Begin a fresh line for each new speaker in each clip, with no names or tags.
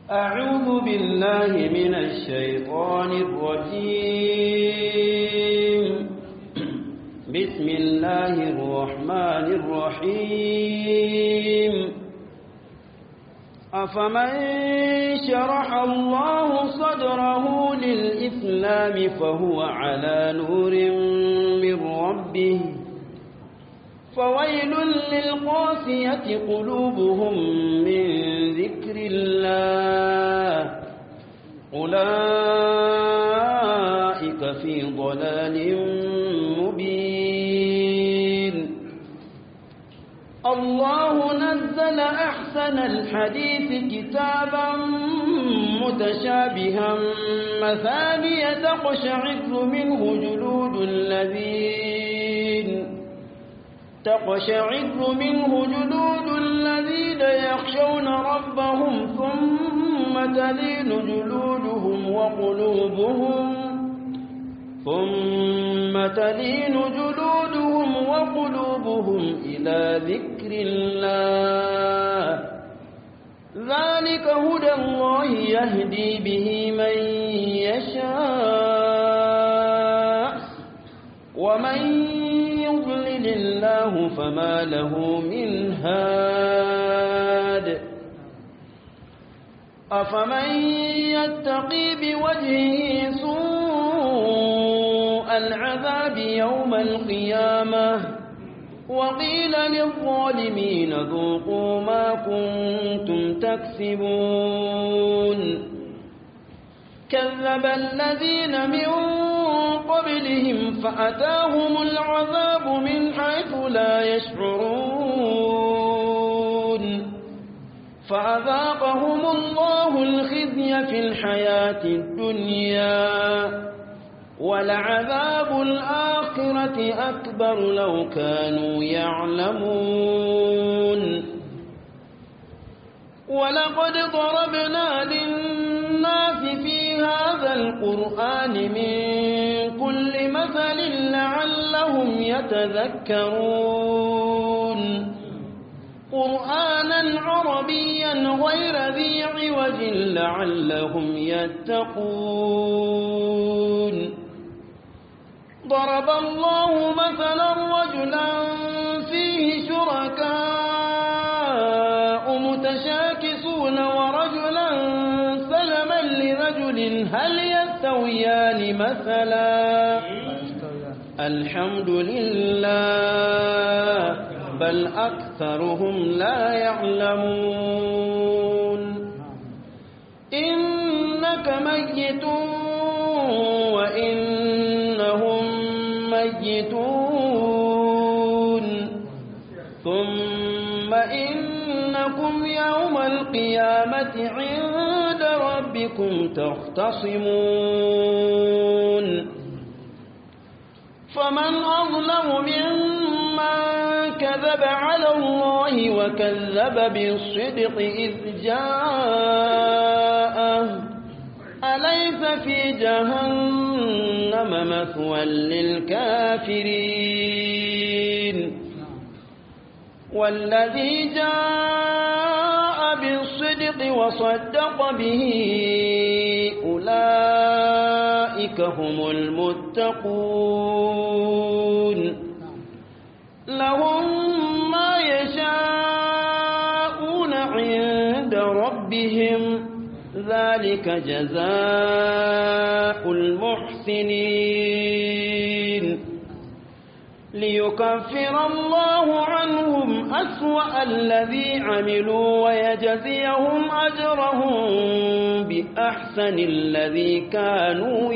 أعوذ بالله من الشيطان الرجيم بسم الله الرحمن الرحيم أفمن شرح الله صدره للإسلام فهو على نور من ربه فويل للقاسية قلوبهم من ذكر الله أولئك في ضلال مبين الله نزل أحسن الحديث كتابا متشابها مثانية تقشعر منه جلود الذين تقشعر منه جلود الذين يخشون ربهم ثم تلين جلودهم وقلوبهم ثم تلين جلودهم وقلوبهم إلى ذكر الله ذلك هدى الله يهدي به من يشاء ومن يضلل الله فما له من هاد أفمن يتقي بوجهه سوء العذاب يوم القيامة وقيل للظالمين ذوقوا ما كنتم تكسبون كذب الذين من قبلهم فأتاهم العذاب من حيث لا يشعرون فأذاقهم الله الخزي في الحياة الدنيا ولعذاب الآخرة أكبر لو كانوا يعلمون ولقد ضربنا للناس في هذا القرآن من كل مثل لعلهم يتذكرون قرآنا عربيا غير ذي عوج لعلهم يتقون ضرب الله مثلا رجلا فيه شركاء متشاكسون ورجلا سلما لرجل هل يستويان مثلا الحمد لله بل أكثرهم لا يعلمون إنك ميت وإنهم ميتون ثم إنكم يوم القيامة عند ربكم تختصمون فمن أظلم ممن كذب على الله وكذب بالصدق إذ جاءه أليس في جهنم مثوى للكافرين والذي جاء بالصدق وصدق به أولئك هم المتقون لهم ما يشاءون عند ربهم ذلك جزاء المحسنين ليكفر الله عنهم أسوأ الذي عملوا ويجزيهم أجرهم بأحسن الذي كانوا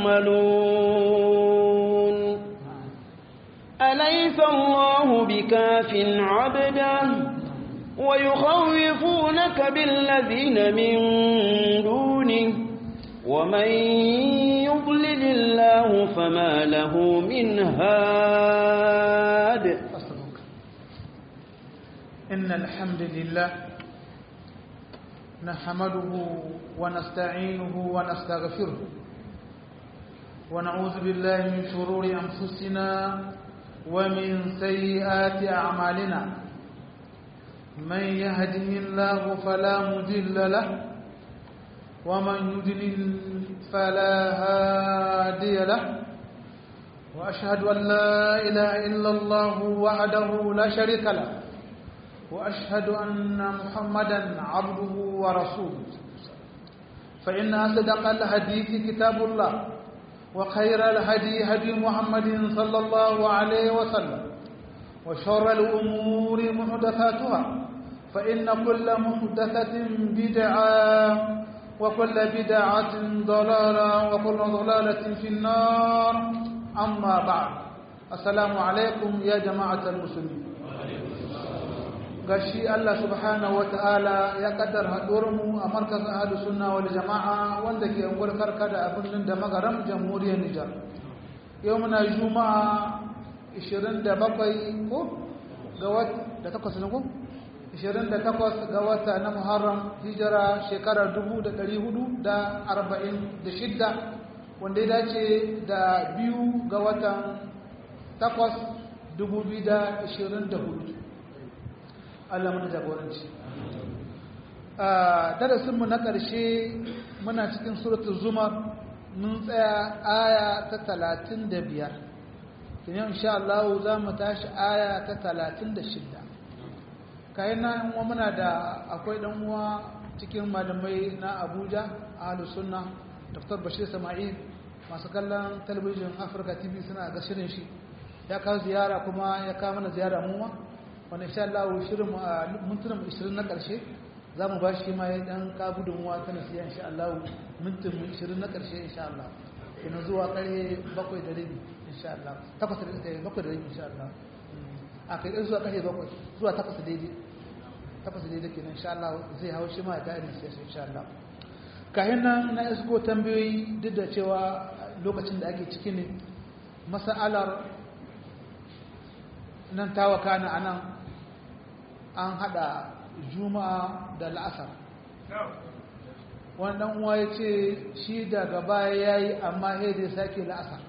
يعملون أليس الله بكاف عبده ويخوفونك بالذين من دونه ومن يضلل الله فما له من هاد
إن الحمد لله نحمده ونستعينه ونستغفره ونعوذ بالله من شرور أنفسنا ومن سيئات أعمالنا من يهده الله فلا مضل له ومن يدلل فلا هادي له وأشهد أن لا إله إلا الله وحده لا شريك له وأشهد أن محمدا عبده ورسوله فإن أصدق الحديث كتاب الله وخير الهدي هدي محمد صلى الله عليه وسلم وشر الأمور محدثاتها فإن كل محدثة بدعة وكل بدعة ضلالة وكل ضلالة في النار أما بعد السلام عليكم يا جماعة المسلمين gashi Allah subhanahu wata'ala ya kaddar mu a markazin ahlu sunna wal jama'a wanda ke unguwar karka da abin da magaram jamhuriyar Nijar yau muna juma'a 27 ko ga wata da takwas ne ko 28 ga wata na Muharram hijira shekarar 1446 wanda ya dace da biyu ga watan takwas 2024 Allah mana jagoranci a darasinmu na ƙarshe muna cikin suratul zumar mun tsaya aya ta talatin da biyar kinan insha Allah za mu tashi aya ta talatin da shidda kayan na uwa muna da akwai ɗan uwa cikin malamai na abuja a sunna dr bashir sama'il masu kallon talabijin afirka tv suna ga shirin shi ya kawo ziyara kuma ya kawo mana ziyara muwa wanda insha Allah shirin mintunan 20 na ƙarshe za mu ba shi ma ya ɗan ka gudunmuwa ta nasiya insha Allah mintin 20 na ƙarshe insha Allah kina zuwa ƙarfe bakwai da rabi insha Allah takwas da rabi bakwai da rabi insha Allah a kai ɗan zuwa ƙarfe bakwai zuwa takwas da daidai takwas da daidai kenan insha Allah zai hau shi ma ya ga'idin sai insha Allah kayan nan na isko tambayoyi duk da cewa lokacin da ake ciki ne masa'alar nan tawaka na anan an hada juma'a da la'asar wannan uwa ya ce shi daga baya ya yi amma ya zai sake la'asar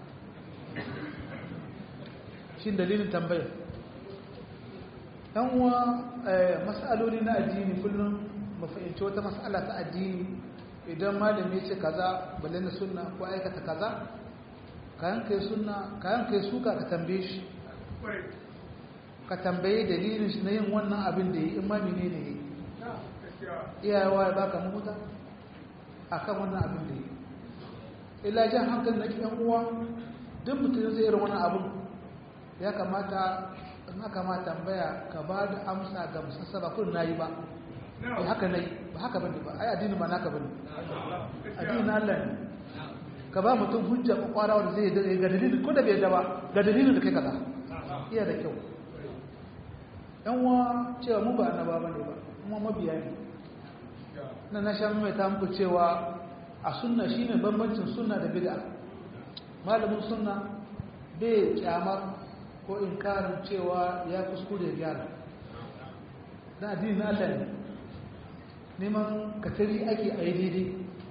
shi dalilin tambayar ɗan uwa matsaloli na addini kullum mafahimci wata matsala ta addini idan malami ya ce kaza balle na sunna ko aikata kaza kayan kai sunna kayan kai suka ka tambaye shi ka tambaye dalilin shi na yin wannan abin da yi in ma mene ne yi iyayewa ya baka mahuta a kan wannan abin da yi ila jan hankali na kiyan uwa duk mutum zai irin wani abin ya kamata in aka ma tambaya ka ba da amsa ga musassa ba kun na yi ba ba haka na yi ba haka bane ba ai addini ba naka bane addini na Allah ne ka ba mutum hujja kwakwara wanda zai yi ga dalilin ko da bai da ba ga dalilin da kai kaza iya da kyau yan wa cewa mu ba annaba ba ne ba kuma mabiya ne na na sha mai ta muku cewa a sunna shine bambancin sunna da bid'a malamin sunna bai kyamar ko inkarin cewa ya kuskure gyara na addini na Allah ne neman katari ake a yi daidai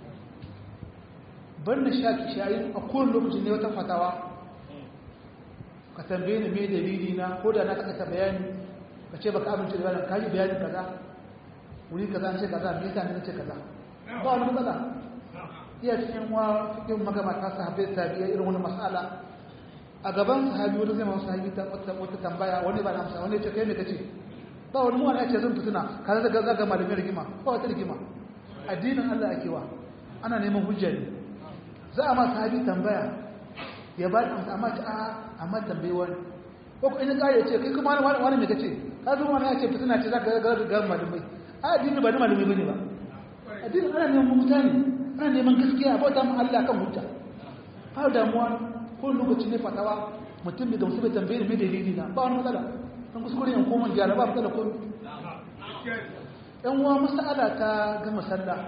ban da shaki shayi a kowane lokacin ne wata fatawa ka tambaye ni mai dalili na ko da na kasa bayani ka ce baka amince da bayanin kaji bayanin kaza wuri kaza an ce kaza me yasa ne ce kaza ba wani matsala iya cikin wa cikin magabata sahabbai tabi'a irin wani mas'ala a gaban sahabi wani zai masu sahabi ta wata tambaya wani ba na amsa wani ce kai me kace ba wani mu'ana ce zan fituna kaza daga zaga malamin rigima ba wata rigima addinin Allah ake wa ana neman hujja ne za a ma sahabi tambaya ya ba da amsa amma ta a amma tambayi wani ko ko ina kare ce kai kuma wani wani me kace ka zo wani ya ce fitina ce zaka ga ga malamai a addini ba na malamai bane ba addini ana neman mutane ana neman gaskiya ba ta mu Allah kan hujja har damuwa ko lokaci ne fatawa mutum bai gamsu bai tambaye mai dalili na ba wani matsala kan kuskure yan koma gyara ba matsala ko yan uwa masala ta gama sallah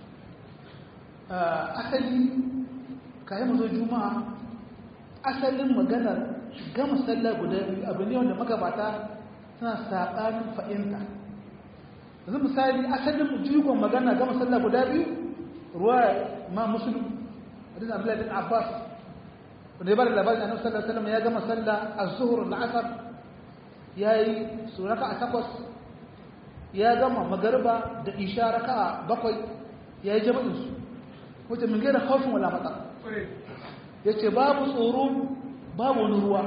asali kayan mu zo juma'a asalin maganar gama sallah guda biyu abu ne wanda magabata suna saɓanin fa'inta yanzu misali asalin jigon magana gama sallah guda biyu ruwa ma musulun hadin abdullahi bin abbas wanda ya bada labarin annabi sallallahu alaihi wasallam ya gama sallah az-zuhr al-asr yayi suraka a takwas ya gama magariba da isha raka'a bakwai yayi jama'in su wata min gaira haufin wala mata ya ce babu tsoro babu wani ruwa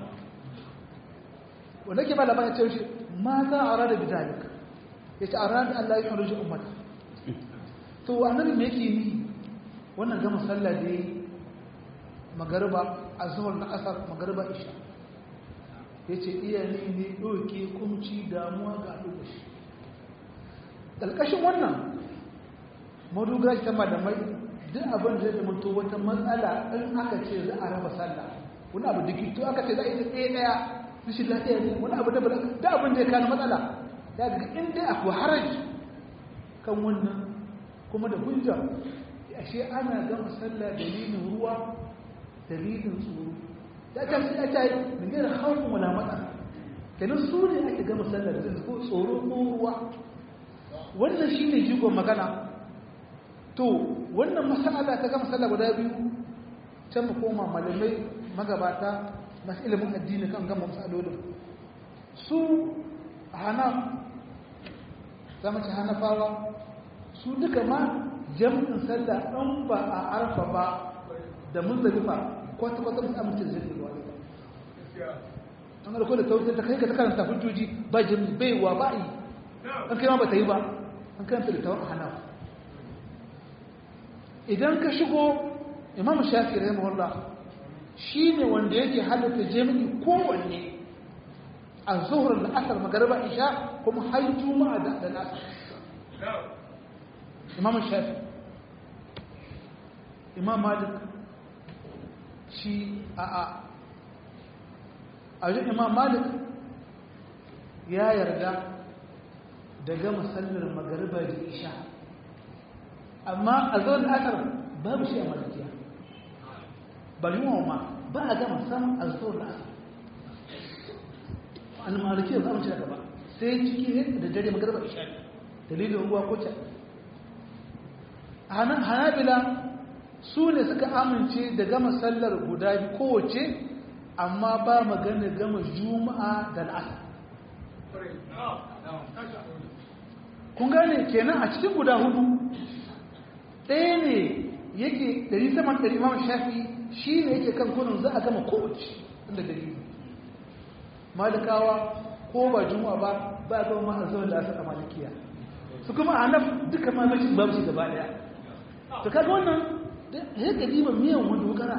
wanda ke ba labarin ce shi ma za a rada bidalik ya ce a rada Allah ya hannun shi ummata to annabi me yake yi wannan gama sallah da yi magariba a zuwar na asar magariba isha ya ce iya ne ne ɗauke kumci damuwa ga al'ummar shi ƙalƙashin wannan madogara ta malamai duk abin da zai mutu wata matsala in aka ce za a raba sallah wani abu da to aka ce za a yi ɗaya ɗaya rashin lafiya ne wani abu da ba da abin da ya kano matsala ya ga in dai akwai haraji kan wannan kuma da hujja ashe ana gama sallah dalilin ruwa dalilin tsoro ya ta shi ya ta yi min gina hawan wala matsala kenan su ne ake gama sallah da ko tsoro ko ruwa wannan shi ne jigon magana to wannan masala ta gama sallah guda biyu can mu koma malamai magabata masu ilimin addini kan gama matsalolin su hana zama ce hanafawa su duka ma jam'in sallah ɗan ba a arfa ba da muzdalifa kwata-kwata musu amince da zai ruwa an garko da tautar ta kai ka ta karanta hujjoji ba jami baiwa ba yi an kai ma ba ta yi ba an karanta da tawar hana idan ka shigo imam shafi rai mawalla shi ne wanda yake halatta jami'i kowanne a zuhurar da asar magarba isha kuma har juma'a da nasa imam shafi imam malik shi a a a wajen imam malik ya yarda da gama sallar magariba da isha amma a zuwan asar babu shi a malikiya bari ma ba a gama samun a zuwan asar an malikiya za mu ci daga ba sai ciki da dare magariba isha dalilin ruwa ko can hanabila su ne suka amince da gama sallar guda kowace amma ba magana gama juma'a da al'asar kun gane kenan a cikin guda hudu ɗaya ne yake ɗari saman ɗari imam shafi shi ne yake kan kunin za a gama kowace inda dalili malikawa ko ba juma'a ba ba a gama ma'azawar da asa a malikiya su kuma a nan duka mamashin babu shi gaba ɗaya to kaga wannan ya ga diba miyan wani wukara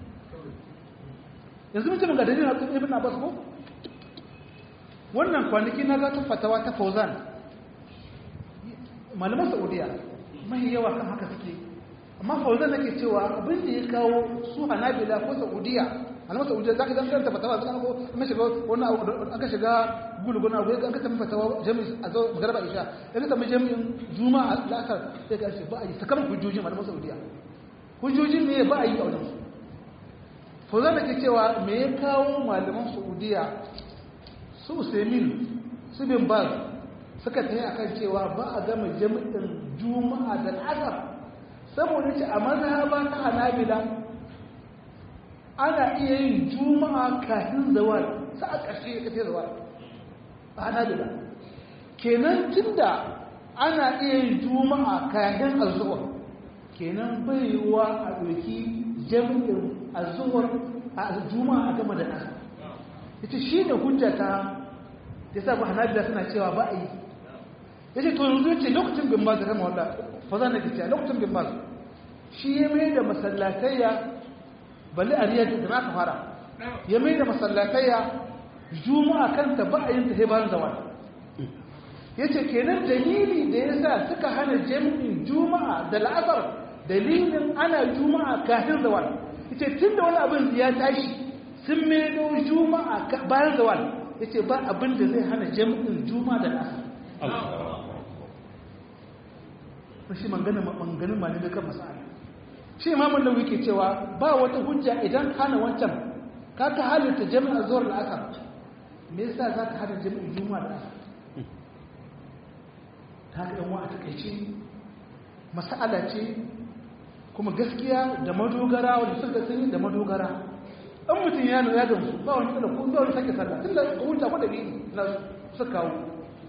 yanzu mutum ga dalilin hatsun ibn abbas ko wannan kwanaki na zata fatawa ta fauzan malaman saudiya mai yawa kan haka suke amma fauzan nake cewa abin da ya kawo su hanabila ko saudiya malaman saudiya za ka zan karanta fatawa zaka ko an shiga wani aka shiga gulguna abu an ka tafi fatawa jami'i a zo magarba isha ya ka tafi jami'in juma'a la'asar sai ka ce ba a yi sakamakon hujjojin malaman saudiya hujjojin ne ba a yi a wajen su fauzan da ke cewa me ya kawo malaman saudiya su usaimin su bin baz suka ta yi akan cewa ba a gama jami'in juma'a da asar saboda ce a mazhaba ta hanabila ana iya yin juma'a kafin zawal sa a ƙarshe ka ce zawal a hanabila kenan tunda ana iya yin juma'a kafin azuwar kenan bai wa a ɗauki jami'in azuwar a juma'a a gama da asar ita shi ne hujja ta ya sa ba hanabila suna cewa ba a yi ya ce to yanzu ce lokacin bin ba zama wanda fa za na gicciya lokacin bin ba shi ya mai da masallatayya balle a riyar da aka fara ya mai da masallatayya juma'a kanta ba a yin ta bayan zawal ya ce kenan dalili da ya sa suka hana jami'in juma'a da la'asar dalilin ana juma'a kafin zawal ya ce tun da wani abin ya tashi sun maido juma'a bayan zawal ya ce ba abin da zai hana jami'in juma'a da la'asar shi manganin malamai kan masala shi imamun nauyi ke cewa ba wata hujja idan hana wancan ka ka halitta jami'ar zuwar la'asar me yasa za ka hana jami'ar juma'a da asar ta ga yanwa a takaice masala ce kuma gaskiya da madogara wanda suka sun da madogara an mutum ya nuna gamsu ba wani tsala ko ba wani sake sallah tun da hujja ko dalili na suka kawo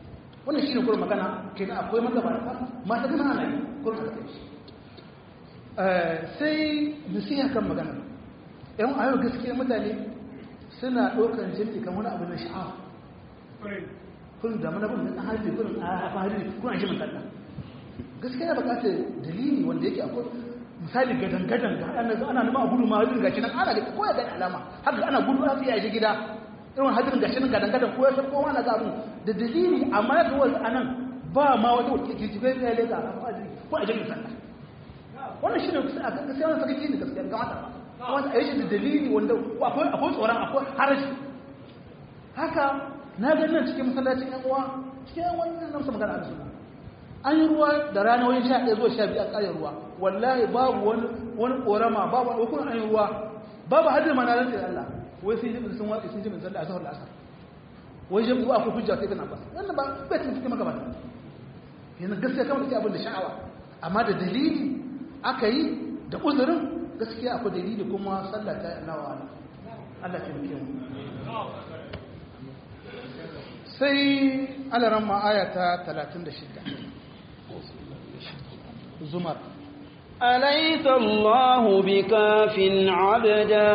wannan shi ne gurin magana ke da akwai magabata masu gina ana yi gurin haka kai sai nasiha kan magana yan ayo gaskiya mutane suna ɗaukar jami'i kan wani abu na sha'awa kun da mana bin a hali kun a fahari kun a jimin sallah gaskiya ya bukata dalili wanda yake akwai misali gadan gadan ga ana ana nima a gudu ma hadirin gashi nan ana ga ko ya gani alama haka ana gudu a tsaye gida irin hadirin gashi nan gadan gadan ko ya san kowa na ga abu da dalili amma ya kawai anan ba ma wata wata ke jibe ya leka ko a jimin sallah wannan shine a gaskiya wannan sakaci ne gaskiya ga mata wanda a yi shi da dalili wanda akwai tsoron akwai harashi haka na ga nan cikin masallacin yan uwa cikin yan wani nan musa magana a suna an yi ruwa da rana wajen sha ɗaya zuwa sha biyu a ƙayar ruwa wallahi babu wani wani ƙorama babu wani hukun an yi ruwa babu hajjar mana rantsi da Allah wai sun jibin sun watsi sun jibin zalla a zahar la'asar wai jibin ba akwai hujja sai kana ba wannan ba bai cikin cikin magabata yanzu gaskiya kamar da abin da sha'awa amma da dalili aka yi da uzurin gaskiya akwai dalili kuma sallah ta nawa Allah ta muke mu sai alaran ma'aya ta 36 zumar
أليس الله بكاف عبده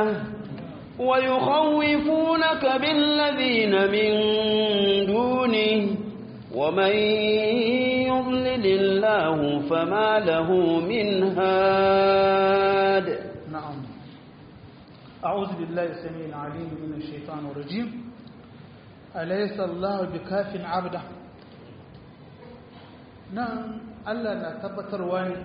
ويخوفونك بالذين من دونه ومن يضلل الله فما له من هاد
نعم أعوذ بالله السميع العليم من الشيطان الرجيم أليس الله بكاف عبده نعم Allah na tabbatarwa ne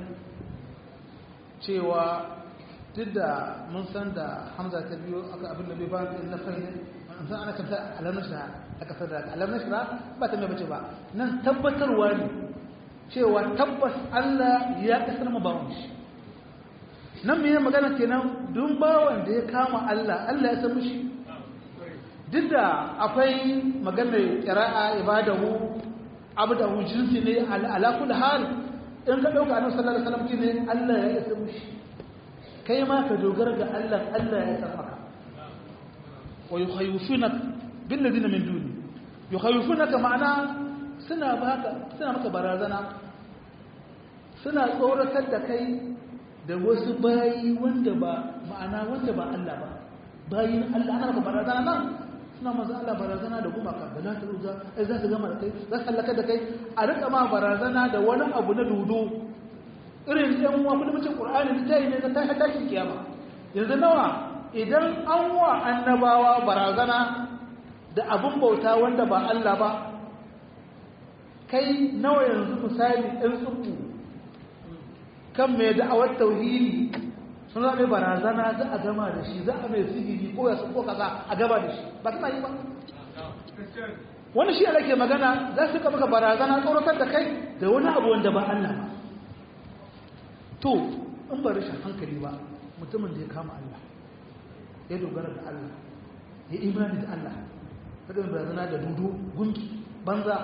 cewa duk da mun san da Hamza ta biyo aka abin da bai ba da na fahimta an san ana kanta alamar shira a kasar da alamar shira ba ta mai bace ba nan tabbatarwa ne cewa tabbas Allah ya kasar mu bawon shi nan me magana kenan dun bawan da ya kama Allah Allah ya san mishi duk da akwai maganar qira'a ibadahu abdahu jinsi ne ala kulli hal in ka dauka annabi sallallahu alaihi wasallam kine Allah ya isa mishi kai ma ka dogara ga Allah Allah ya san maka wa yukhayyifuna bil ladina min duni yukhayyifuna ma'ana suna baka suna maka barazana suna tsoratar da kai da wasu bayi wanda ba ma'ana wanda ba Allah ba bayin Allah ana maka barazana nan suna maza Allah barazana da gumaka da za ta ruza ai za su gama da kai za su halaka da kai a rika ma barazana da wani abu na dudu irin yan uwa kuma mace Qur'ani da tayi ne ta tashi tashi kiyama yanzu nawa idan an wa annabawa barazana da abun bauta wanda ba Allah ba kai nawa yanzu misali ɗan tsubu kan mai da'awar tauhidi sun zaɓe barazana za a gama da shi za a mai sihiri ko ya ko kaza a gaba da shi ba suna yi ba wani shi ke magana za su maka barazana tsoratar da kai da wani abu wanda ba Allah ba to in ba rashin hankali ba mutumin da ya kama Allah ya dogara da Allah ya imani da Allah kada mai barazana da dudu gunki banza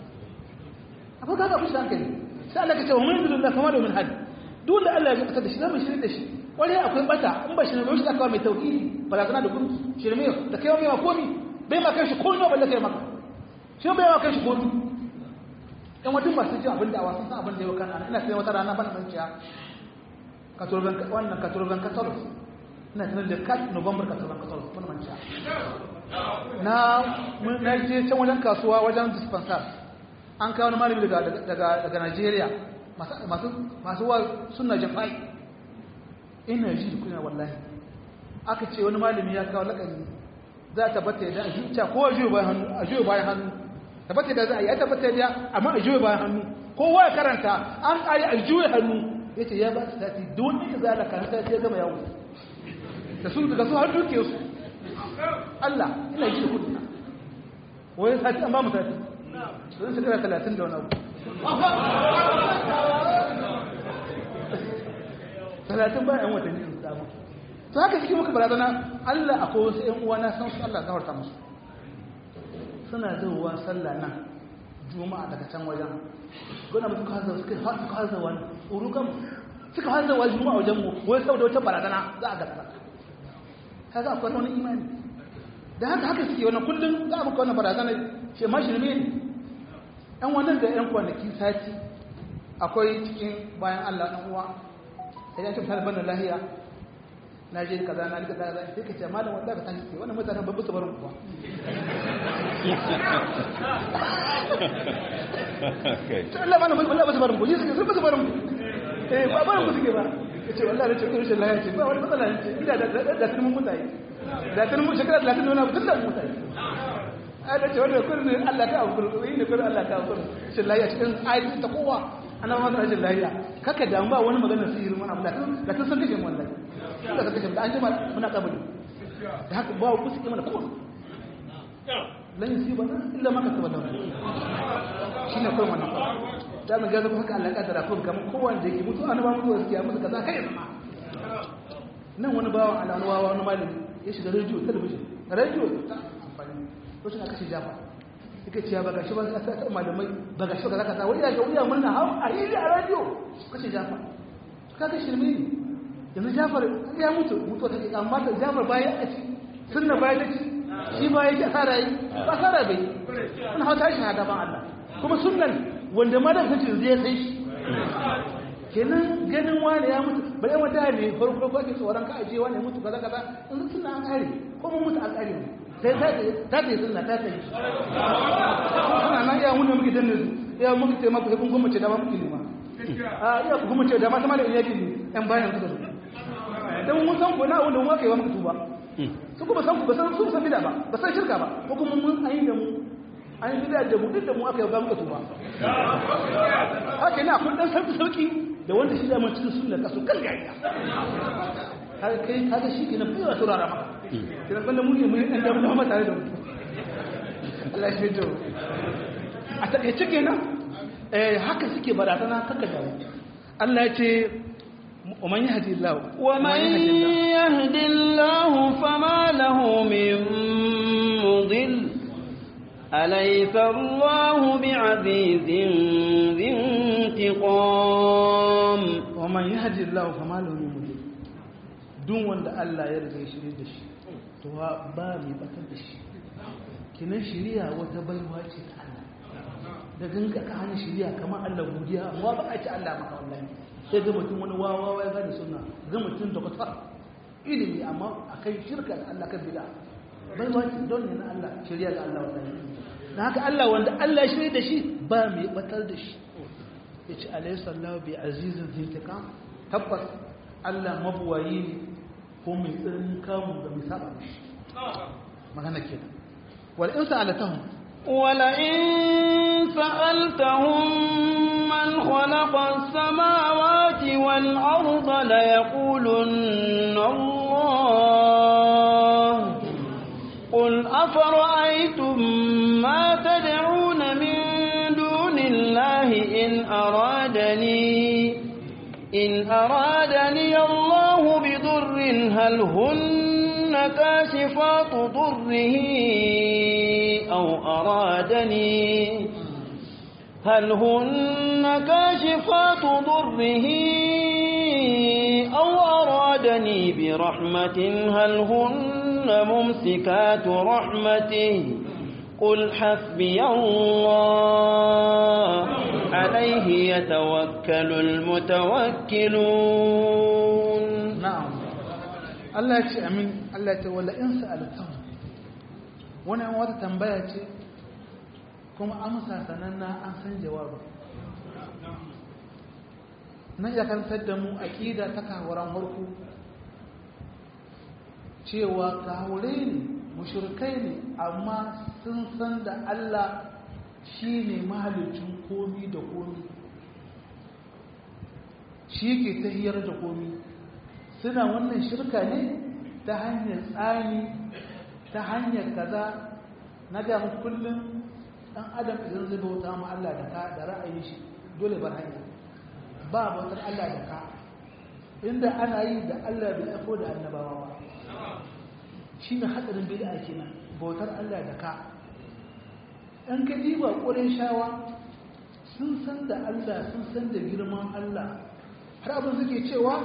akwai kaga fushi hankali sai Allah ka ce wa mun yi da kama da min hadi duk da Allah ya fitar da shi zama shirin da shi wani akwai bata in ba shi ne shi aka mai tauhidi barazana da gunki shirme da kai mai komi bai ma kai shi ko no balle kai maka shi bai ma kai shi komi in wata masu ji abin da a wasan san abin da ya wakana ina sai wata rana ban nan ciya katurban wannan katurban katolos ina sanar da kat november katurban katolos ban man ciya na mun na je can wajen kasuwa wajen dispensar an kawo wani malami daga daga daga Najeriya masu masu wa sunna jafai ina ji da kuna wallahi aka ce wani malami ya kawo lakani za ta bata da zuciya ko ajiyo bayan hannu ajiyo bayan hannu tabbata da za a yi ta bata da amma ajiyo bayan hannu kowa ya karanta an ayi ajiyo hannu yace ya ba su sati don ne za la karanta ya gama yawo da su daga su har duke su Allah ina ji da kuna wai sati an ba mu sati don shekara 30 da wani abu talatin bayan watanni in samu to haka cikin muka barazana Allah akwai wasu ƴan uwa na san su Allah zawarta musu suna zuwa sallah nan juma'a daga can wajen gona mutum ka hazar suka suka hazar wani urukan suka hazar wani juma'a wajen mu wai saboda wata barazana za a gasa kaga akwai wani imani da haka haka suke wannan kullum za a muka wannan barazana shi ma shirme ne ɗan wannan da ƴan kwanaki sati akwai cikin bayan Allah ɗan uwa sai ya ce misali ban da lahiya na je kaza na rika kaza sai ka ce malam wallahi ka tashi wannan mutanen babu su barin kuwa to Allah malam wallahi ba su barin ku ni suke sun ba su barin ku eh ba barin ku suke ba yace wallahi da cikin rashin lahiya ce ba wani matsala ne ina da da tunan mutane da tunan mun shekara 30 wani duk da mutane ai da ce wanda kullun Allah ka abu kullun ne kullun Allah ka abu rashin lahiya cikin ayi ta kowa ana ma rashin lahiya kaka damu ba wani magana sirrin wani abu da tun da tun san kashe wallahi tun da kashe da an jima muna kabari da haka ba ku suke mana kowa lan yusiba illa ma kasaba lahu shine kai wannan da mun ga zaka haka Allah ya kaddara kun kamar kowanne da yake mutu annaba mutu gaskiya musu kaza kai zama nan wani bawan Allah wani wawa wani malami ya shiga radio television radio ta amfani lokacin aka ce jafa yake cewa ba gashi ba sai ta malamai ba gashi ba kaza wai ya ga wuya murna ha a yi a radio kace jafa kaga shirme ne yanzu jafar ya mutu mutu take amma da jafar bayan a ci sunna bayan da ci shi ba yake asara yi ba asara bai wannan hauta shi hada ban Allah kuma sunnan wanda ma da kace zai sai shi kenan ganin wani ya mutu ba yan wata ne farko ko ke tsoron ka aje wani mutu kaza kaza in sunna an kare ko mun mutu an kare sai ta ta ta sunna ta ta suna nan ya mun muke danne su ya muke ce maka kun kuma ce da ba muke ne ma a iya ku kuma ce da ma sama da yake ne yan bayan su dan mun san ko na wanda mun kai wa muka tuba su kuma san ku ba san su san bida ba ba san shirka ba ko kuma mun ayi da mu an yi bida da mu duk da mu aka yi ga muka tuba haka ne akwai dan sauki sauki da wanda shi da mun cikin sunna kaso kan gaya har kai kaga shi kenan bai wa turara maka kina banda mu ne mu yi dan da mu tare da mu Allah ya fito a takeice kenan eh haka suke barazana kaka da Allah ya ce ومن يهدي الله
ومن يهد الله فما له من مضل أليس الله بعزيز ذي انتقام
ومن يهدي الله فما له من مضل duk wanda Allah ya riga shirye da shi to ba mai batar da shi kinan shiriya wata baiwa ce ta Allah da ganga ka hana shiriya kamar Allah godiya amma ba a ci Allah maka wallahi sai ga mutum wani wawa ya gane suna ga mutum da kwatar ilimi amma a kai shirka da Allah kan bida bai wani don ne na Allah shirya ga Allah wannan na haka Allah wanda Allah shirya da shi ba mai batar da shi ya ce alayhi sallahu bi azizin zintikam tabbas Allah mabuwayi ne ko mai tsirin kamun da mai saba shi magana kenan wal in sa'alatahum
ولئن سألتهم من خلق السماوات والأرض ليقولن الله قل أفرأيتم ما تدعون من دون الله إن أرادني إن أرادني الله بضر هل هن كاشفات ضره أو أرادني هل هن كاشفات ضره أو أرادني برحمة هل هن ممسكات رحمته قل حسبي الله عليه يتوكل المتوكلون
na'am Allah ya ce amin Allah ya ce wala in sa'altahum wani an wata tambaya ce kuma amsa sananna an san jawabin nan ya karantar da mu aqida ta kawaran harku cewa kawure ne mushrikai ne amma sun san da Allah shine mahalicin komi da komi shi ke tahiyar da komi suna wannan shirka ne ta hanyar tsani ta hanyar kaza na ga mu kullum dan adam idan zai bauta mu Allah da ka da ra'ayin shi dole bar hanya ba bautar Allah da ka inda ana yi da Allah bai aiko da annabawa ba shine hadarin bid'a kenan bautar Allah da ka an ka diba ƙurin shawa sun san da Allah sun san da girman Allah har abin suke cewa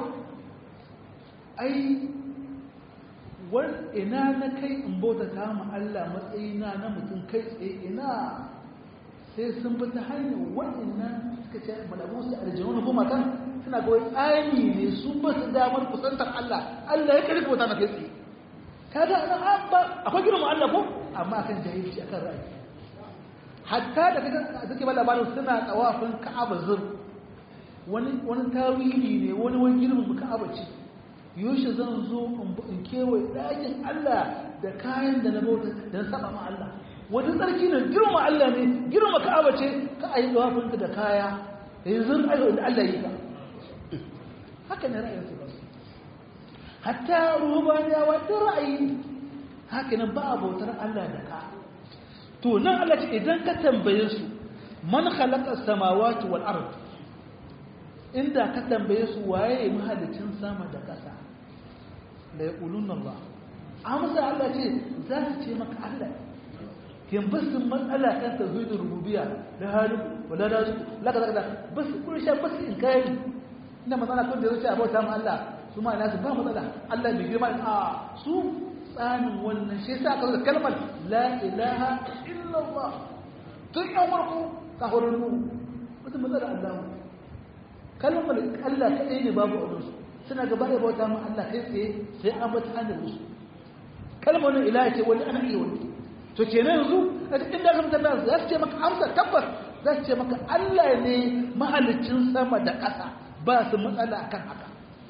ai wani ina na kai in bauta ta mu Allah matsayina na mutum kai tsaye ina sai sun bi ta hanyar waɗannan suka ce malamu su aljanu ko matan suna ga wai tsani ne su ba su damar kusantar Allah Allah ya karfi wata na kai tsaye kaga ana ba akwai girma Allah ko amma akan jahilci akan ra'ayi hatta da kaga take ba labarin suna tsawafin Ka'aba zur wani wani tawili ne wani wani girman Ka'aba ce yoshi zan zo in kewaye ɗakin Allah da kayan da na bauta da na saba ma Allah wani tsarki ne girma Allah ne girma Ka'aba ce ka ayi tsawafin da kaya yanzu ayo da Allah yi ka haka ne ra'ayin su ba hatta rubaniyawa da ra'ayi haka nan ba bautar Allah da ka to nan Allah ce idan ka tambaye su man khalaqa samawati wal ard inda ka tambaye su waye mahalicin sama da ƙasa la yaquluna Allah amsa Allah ce za su ce maka Allah kin basu matsala kan tauhidin rububiyya da halu wala da laka laka bas kun sha bas in kai ina matsala kun da zuciya abota mu Allah su ma nasu ba matsala Allah bai girma a su tsanin wannan shi yasa aka zo kalmar la ilaha illa Allah tun yan farko ka horon mu wata matsala Allah kalmar Allah kadai ne babu abin su suna gaba da bauta mu Allah kai tsaye sai an bata hannun musu kalmar ilaha ce wani ana iya wani to kenan yanzu a cikin da kamta da za su ce maka amsa tabbas za su ce maka Allah ne mahalicin sama da ƙasa ba su matsala kan haka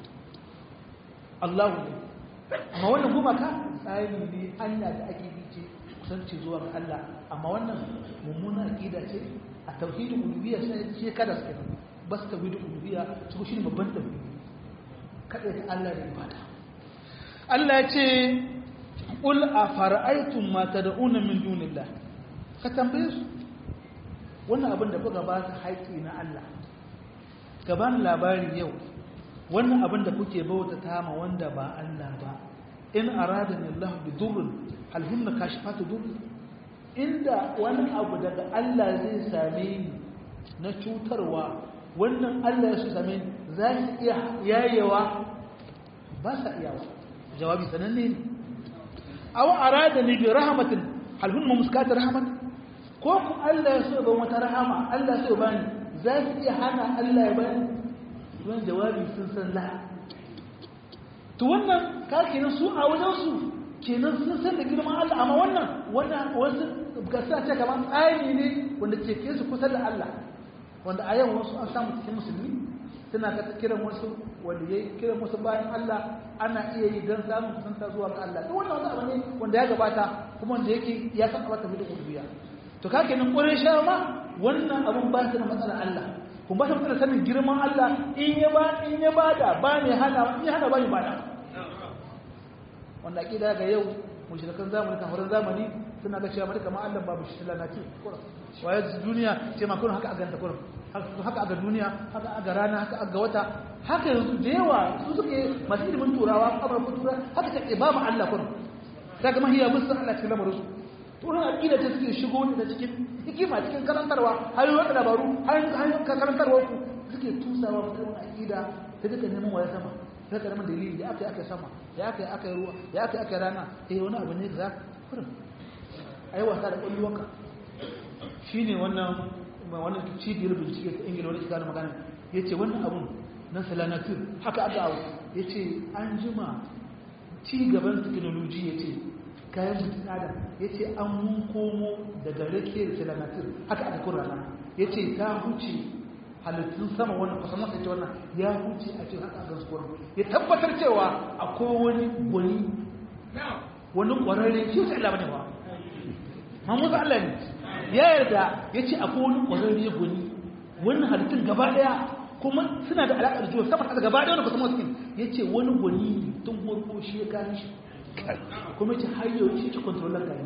Allah ne amma wannan gumaka tsari ne hanya da ake bi ce kusanci zuwa ga Allah amma wannan mummuna aqida ce a tauhidin uluhiyya sai ce kada su kenan bas tauhidin uluhiyya su shi ne babban tauhidi kada ta Allah da ibada Allah ya ce qul afara'aytum ma tad'una min dunillah ka tambaye su wannan abin da kuka ba su haƙi na Allah gaban labari yau wannan abin da kuke bautata ma wanda ba Allah ba in aradani Allah bi durrin hal hunna kashifatu durri inda wani abu daga Allah zai same ni na cutarwa wannan Allah ya su same ni za su iya yayewa ba sa iyawa jawabi sananne ne aw aradani bi rahmatin hal hunna muskata rahmat ko ku Allah ya so ban wata rahama Allah ya so bani za su iya hana Allah ya bani don jawabi sun san la to wannan ka kenan su a wajen su kenan sun san da girman Allah amma wannan wannan wasu gasa ce kamar tsari ne wanda ke ke su kusa da Allah wanda a yau wasu an samu cikin musulmi suna ka kiran wasu wanda ya kiran wasu bayan Allah ana iya yi don samun kusanta zuwa ga Allah duk wannan wani abu ne wanda ya gabata kuma wanda yake ya san abata da uluhiyya to ka kenan ƙure sha ma wannan abun ba su da matsalar Allah kun ba su matsalar sanin girman Allah in ya ba in ya bada ba ne hana in ya hana ba ne bada wanda akida ga yau mushrikan zamani kafirin zamani suna ga cewa bari kamar Allah babu shi lalaci kurum waye duniya ce ma kurum haka a ganta kurum haka aga duniya haka aga rana haka aga wata haka yanzu da yawa su suke masu ilimin turawa amurka tura haka take ba mu Allah kurum daga mahiya musu Allah cikin lamarin su turan aqida ta suke shigo da cikin hikima cikin karantarwa hanyoyin da dabaru hanyoyin karantarwa ku suke tusawa mutum aqida ta duka neman waya sama ta karamin dalili da aka yi aka sama ya aka yi aka yi ruwa ya aka yi aka yi rana eh wani abu ne za kurin ai wasa da kwallonka shine wannan wannan cibiyar bincike ta ingila wani shiga magana ya ce wannan abun na salanatur haka aka abu ya ce an jima ci gaban teknoloji ya ce kayan mutum adam ya ce an mun komo daga rake da salanatur haka aka kun rana ya ce ta huce halittun sama wannan kusan masa ce wannan ya huce a ce haka aka zuwa ya tabbatar cewa akwai wani gwani wani kwararre shi wasu Allah bane ba mamuzu Allah ne ya yarda ya ce akwai wani kwararre gwani wannan halittun gaba daya kuma suna da alaƙar jiwa sama ƙasa gaba daya wani kusan masu ya ce wani gwani tun farko shi ya gani shi kuma ce har yau shi ke kontrolar gani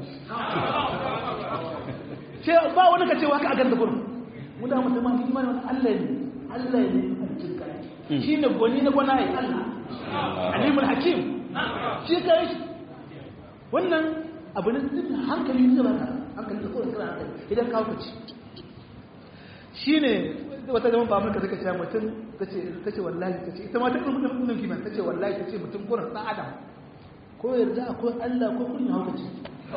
ce ba wani ka cewa ka a ganda gurin muna mutum ma imani wani Allah ne Allah ne halittun gani shi ne gwani na gwanaye Allah alimul hakim shi ka yi wannan abu ne duk hankali ne ba ka hankali da kowane kira hankali idan kawo ka ci shi ne wata zaman ba amurka suka ce mutum ta ce wallahi ta ce ita ma ta ɗin mutum ɗin kiman ta ce wallahi ta ce mutum kuran ɗan adam ko yarda akwai allah ko kurin hauka ce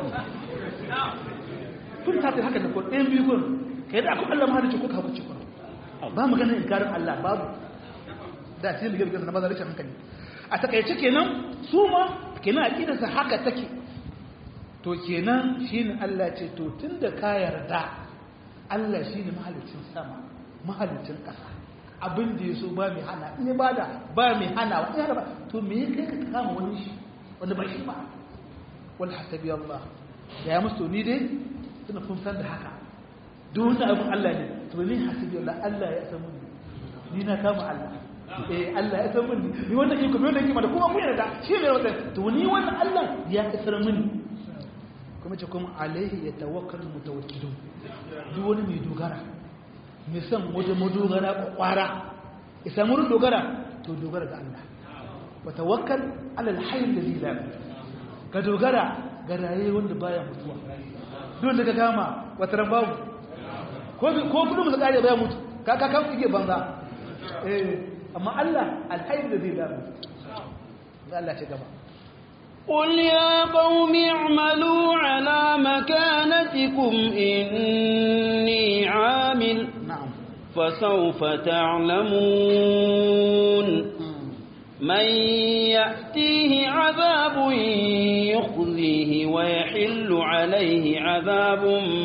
tun ta ce haka da kurin ɗayan biyu kurin ka yarda akwai allah ma da ce ko ka hauka ce kurin ba magana inkarin allah babu da cikin bige bige na maza rashin hankali a takaice kenan su ma kenan aqidarsa haka take to kenan shine Allah ce to tunda ka yarda Allah shine mahalicin sama mahalicin ƙasa abin da yaso ba mai hana in ba da ba mai hana wa in ba to me kai ka kama wani shi wanda ba shi ba wal hasabi Allah da ya musu ni dai tuna kun san da haka duk wani abin Allah ne to ni hasabi Allah Allah ya san mun ni na kama Allah eh Allah ya san mun ni wannan iko me wannan iko da kuma mun yarda shi ne wannan to ni wannan Allah ya isar mini kuma ce kuma alaihi ya tawakkal mutawakkilun duk wani mai dogara mai san waje madogara kwakwara ya samu wurin dogara to dogara ga Allah wa tawakkal ala alhayy alladhi la ka dogara ga raye wanda baya mutuwa dole ka kama wata ran babu ko ko kudin mu kare baya mutu ka ka kan kike banza eh amma Allah alhayy alladhi la Allah ce gaba
قل يا قوم اعملوا على مكانتكم إني عامل
نعم
فسوف تعلمون من يأتيه عذاب يخزيه ويحل عليه عذاب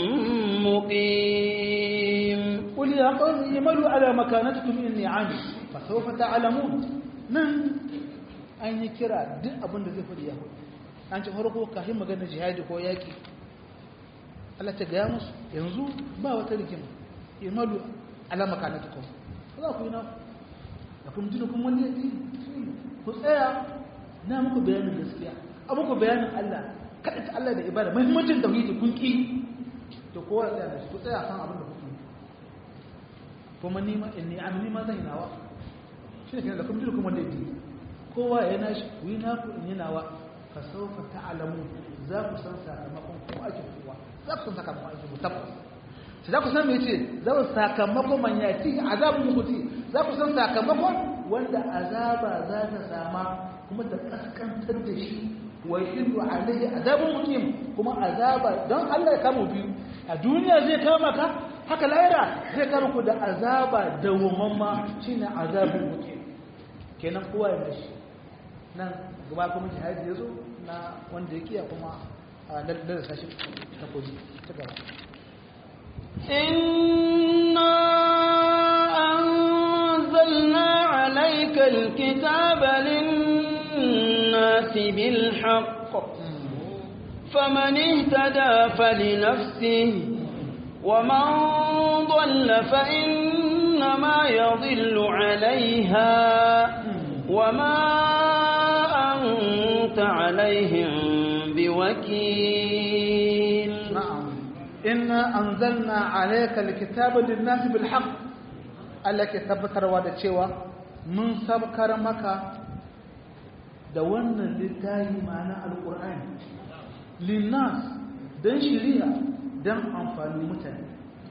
مقيم
قل يا قوم اعملوا على مكانتكم إني عامل فسوف تعلمون نعم an yi kira duk abin da zai faɗi ya hudu an ci farko kafin magana jihadi ko yaƙi Allah ta gaya musu yanzu ba wata rikima imalu alama kanatukum za ku yi na da kuma jini kuma wani yaki ku tsaya na muku bayanin gaskiya a muku bayanin Allah kaɗa ta Allah da ibada mahimmancin tauhidi kun ƙi to kowa tsaya da shi ku tsaya kan abin da kuke kuma ni ma in ni amini ma zan yi nawa shi ne kenan da kuma jini kuma wani yaki kowa ya nashi ku yi naku in yi nawa fa saufa ta'lamu za ku san sakamakon kuma ake kowa za ku san sakamakon ake ku tabbas sai za ku san me yace za ku sakamakon man yati azabun mukuti za ku san sakamakon wanda azaba za ta sama kuma ta kaskantar da shi wa yillu alaihi azabun mukim kuma azaba don Allah ya kama biyu a duniya zai kama ka haka lahira zai kama ku da azaba dawwamamma shine azabun mukim kenan kowa ya mashi nan gaba kuma jihadi ya zo na wanda ya kiya kuma a lalata sashi ta koji ta gaba
إنا أنزلنا عليك الكتاب للناس بالحق فمن اهتدى فلنفسه ومن ضل فإنما يضل عليها وما أنت عليهم بوكيل
نعم إنا أنزلنا عليك الكتاب للناس بالحق التي tabbatar da cewa mun sabkar maka da wannan littafi ma'ana alƙur'ani linnas don shiriya don amfanin mutane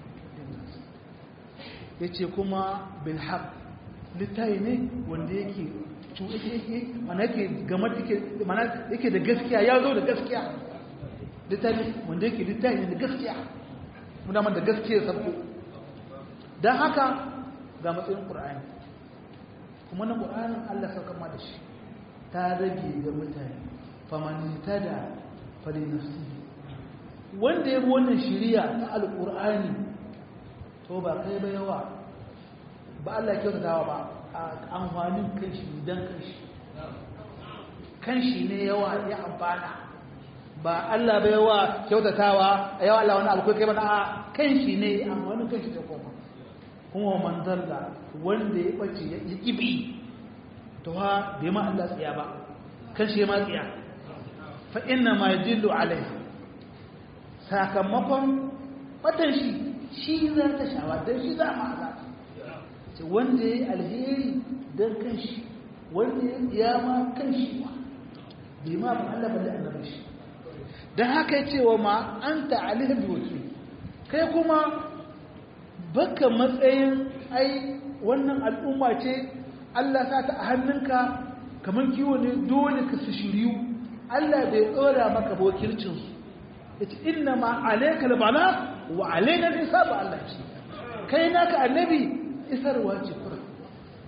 ya ce kuma bilhaq littafi ne wanda yake mana yake gama mana yake da gaskiya ya zo da gaskiya littafi wanda yake littafi ne da gaskiya muna man da gaskiya sabko don haka ga matsayin ƙur'ani kuma na ƙur'anin allah sauka ma da shi ta rage ga mutane famanita da falinafsi wanda ya bi wannan shiriya ta alƙur'ani to ba kai ba yawa ba allah kyautatawa ba a amfanin kanshi don kanshi kanshi ne yawa ya amfana ba Allah bai wa kyautatawa a yawa Allah wani alkwai kai mana a kanshi ne amfanin kanshi ta koma kuma man zalla wanda ya bace ya kibi to ha bai ma Allah tsaya ba kanshi ya ma tsaya fa inna ma yadillu alaiha sakamakon fatan shi shi za ta shawa dan shi za ma azaba ce wanda ya yi alheri don kanshi wanda ya tsiyama kanshi ma bai ma ba Allah balle annabi shi don haka ya cewa ma an ta'alihar da wakil kai kuma baka matsayin ai wannan al'umma ce Allah sa ta a hannunka kamar kiwo ne dole ka su shiryu Allah bai tsora maka ba wakilcinsu ya ce inna ma alaikal bala wa alaina nisa ba Allah ce kai naka annabi isarwa ce kura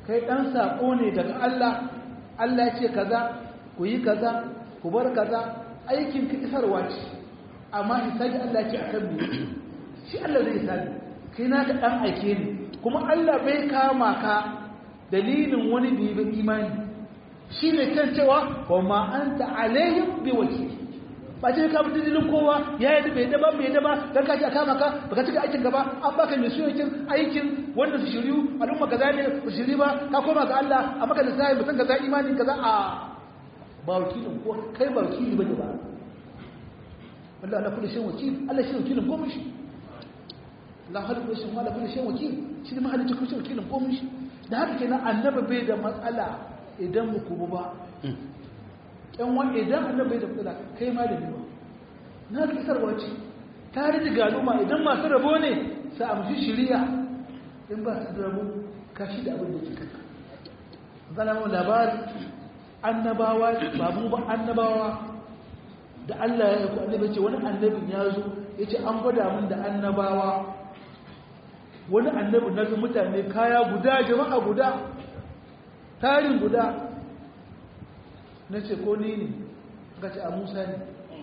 kai dan sako ne daga Allah Allah ya ce kaza ku yi kaza ku bar kaza aikin ka isarwa ce amma hisabi Allah ya ce akan mu shi Allah zai hisabi kai na ka dan aike ne kuma Allah bai kama ka dalilin wani bibin imani shi ne kan cewa wa ma anta alaihim bi wakil ba ce ka mutu dalilin kowa ya yi bai daba bai daba dan ka ji aka maka baka cika aikin gaba an baka mai suyoyin aikin wanda su shiryu al'umma kaza ne su shiri ba ka koma ga Allah a maka da sai mutum kaza imani kaza a ba wakilin ko kai ba wakili bane ba Allah ala kulli shay'in wakil Allah shi wakilin komai shi la hadu kulli shay'in wala kulli shay'in wakil shi ne mahalicin kulli shay'in wakilin komai shi da haka kenan annabi bai da matsala idan mu kubu ba ɗan wani idan annabi bai da matsala kai ma da biyu na ga isarwa ce tare da galuma idan masu rabo ne sa amshi shiriya in ba su rabo ka shi da abin da ke kanka zana mu labari annabawa babu ba annabawa da Allah ya ku annabi ce wani annabin ya zo ya ce an gwada min da annabawa wani annabi na ga mutane kaya guda jama'a guda tarin guda na ce ko ni ne ga ce a musa ne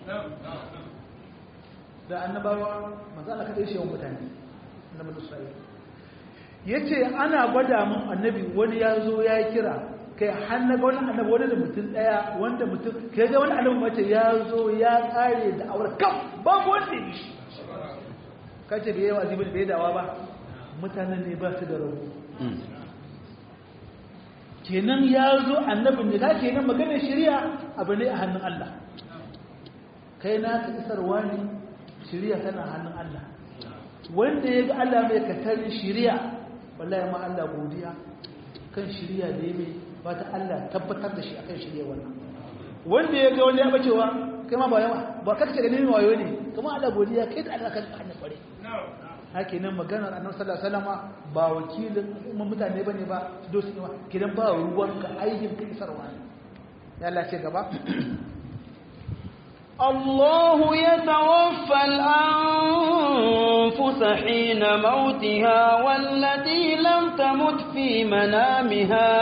da annabawa matsala kaɗai shi yawan mutane na isra'ila ya ce ana gwada min annabi wani ya zo ya yi kira kai hannaga wani annabi wani da mutum ɗaya wanda mutum kai ga wani annabi mace ya zo ya ƙare da aure kam babu wanda ya shi kace bai yi wa zibin bai dawa ba mutanen ne ba su da rabu kenan ya zo annabin da kake nan maganar shari'a abu ne a hannun Allah kai na ka isarwa ne shari'a tana hannun Allah wanda ya ga Allah mai katarin shari'a wallahi ma Allah godiya kan shari'a da ya mai ba ta Allah tabbatar da shi akan shari'a wannan wanda ya ga wani ya bacewa kai ma ba yawa ba kake ganin wayo ne kuma Allah godiya kai da Allah kan hannun kware haka nan maganar annabi sallallahu alaihi wasallam ba wakilin umman mutane bane ba su dosu ne kidan ba ruwan ka aikin ka isarwa ne ya Allah ce gaba
الله يتوفى الأنفس حين موتها والتي لم تمت في منامها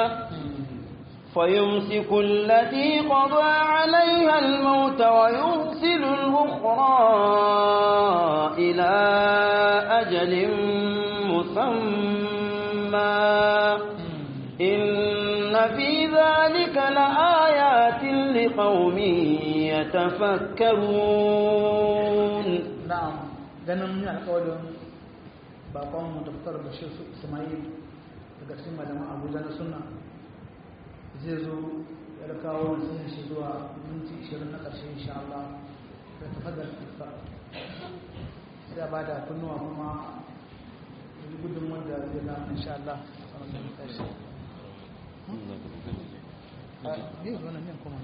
فيمسك التي قضى عليها الموت ويرسل الأخرى إلى أجل مسمى إن في ذلك لآيات لقوم يتفكرون
na'am ganin mun yi alƙawarin bakon mu daftar Bashir Ismail daga cikin malaman Abuja na sunna zai zo ya kawo nasiha shi zuwa minti 20 na ƙarshe insha Allah da tafaddar ifa sai ba da kunnuwa kuma gudun wanda zai na insha Allah a wannan ƙarshe a yi zuwa nan kuma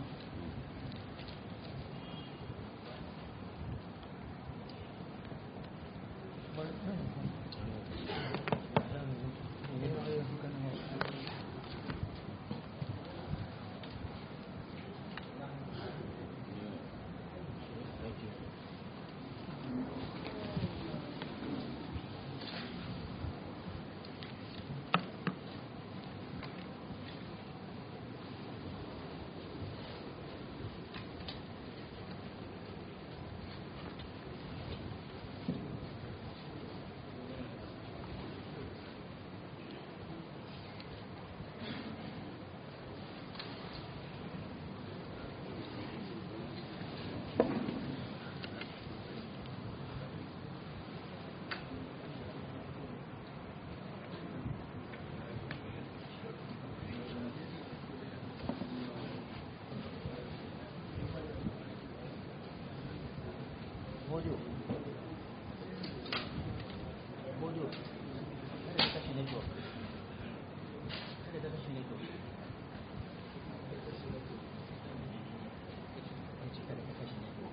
Audio. Audio. Kada ka kashe network. Kada ka kashe network. Kace kada ka kashe network.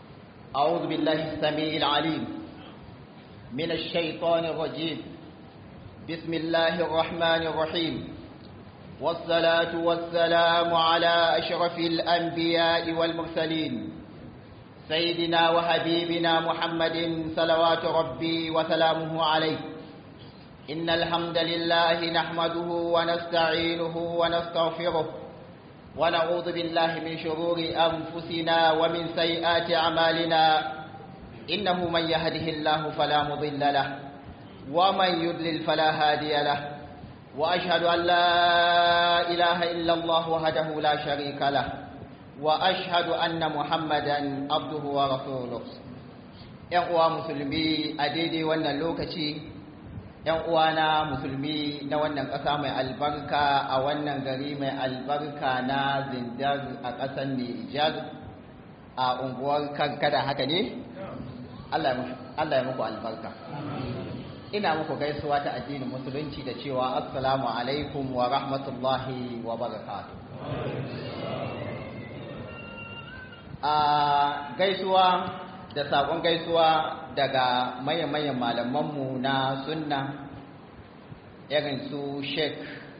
أعوذ بالله السميع العليم من الشيطان الرجيم بسم الله الرحمن الرحيم والصلاة والسلام على أشرف الأنبياء والمرسلين سيدنا وحبيبنا محمد صلوات ربي وسلامه عليه إن الحمد لله نحمده ونستعينه ونستغفره ونعوذ بالله من شرور أنفسنا ومن سيئات أعمالنا إنه من يهده الله فلا مضل له ومن يضلل فلا هادي له وأشهد أن لا إله إلا الله وحده لا شريك له وأشهد أن محمدا عبده ورسوله ‘yan uwa musulmi a daidai wannan lokaci ‘yan uwana musulmi na wannan ƙasa mai albarka a wannan gari mai albarka na zindar a ƙasar Nijar a unguwar kankada haka ne? Allah ya muku albarka. Ina muku gaisuwa ta addinin musulunci da cewa Assalamu alaikum wa rahmatullahi wa barakatuh. a gaisuwa da saƙon gaisuwa daga mayan-mayan malamanmu na sunna irin su sheik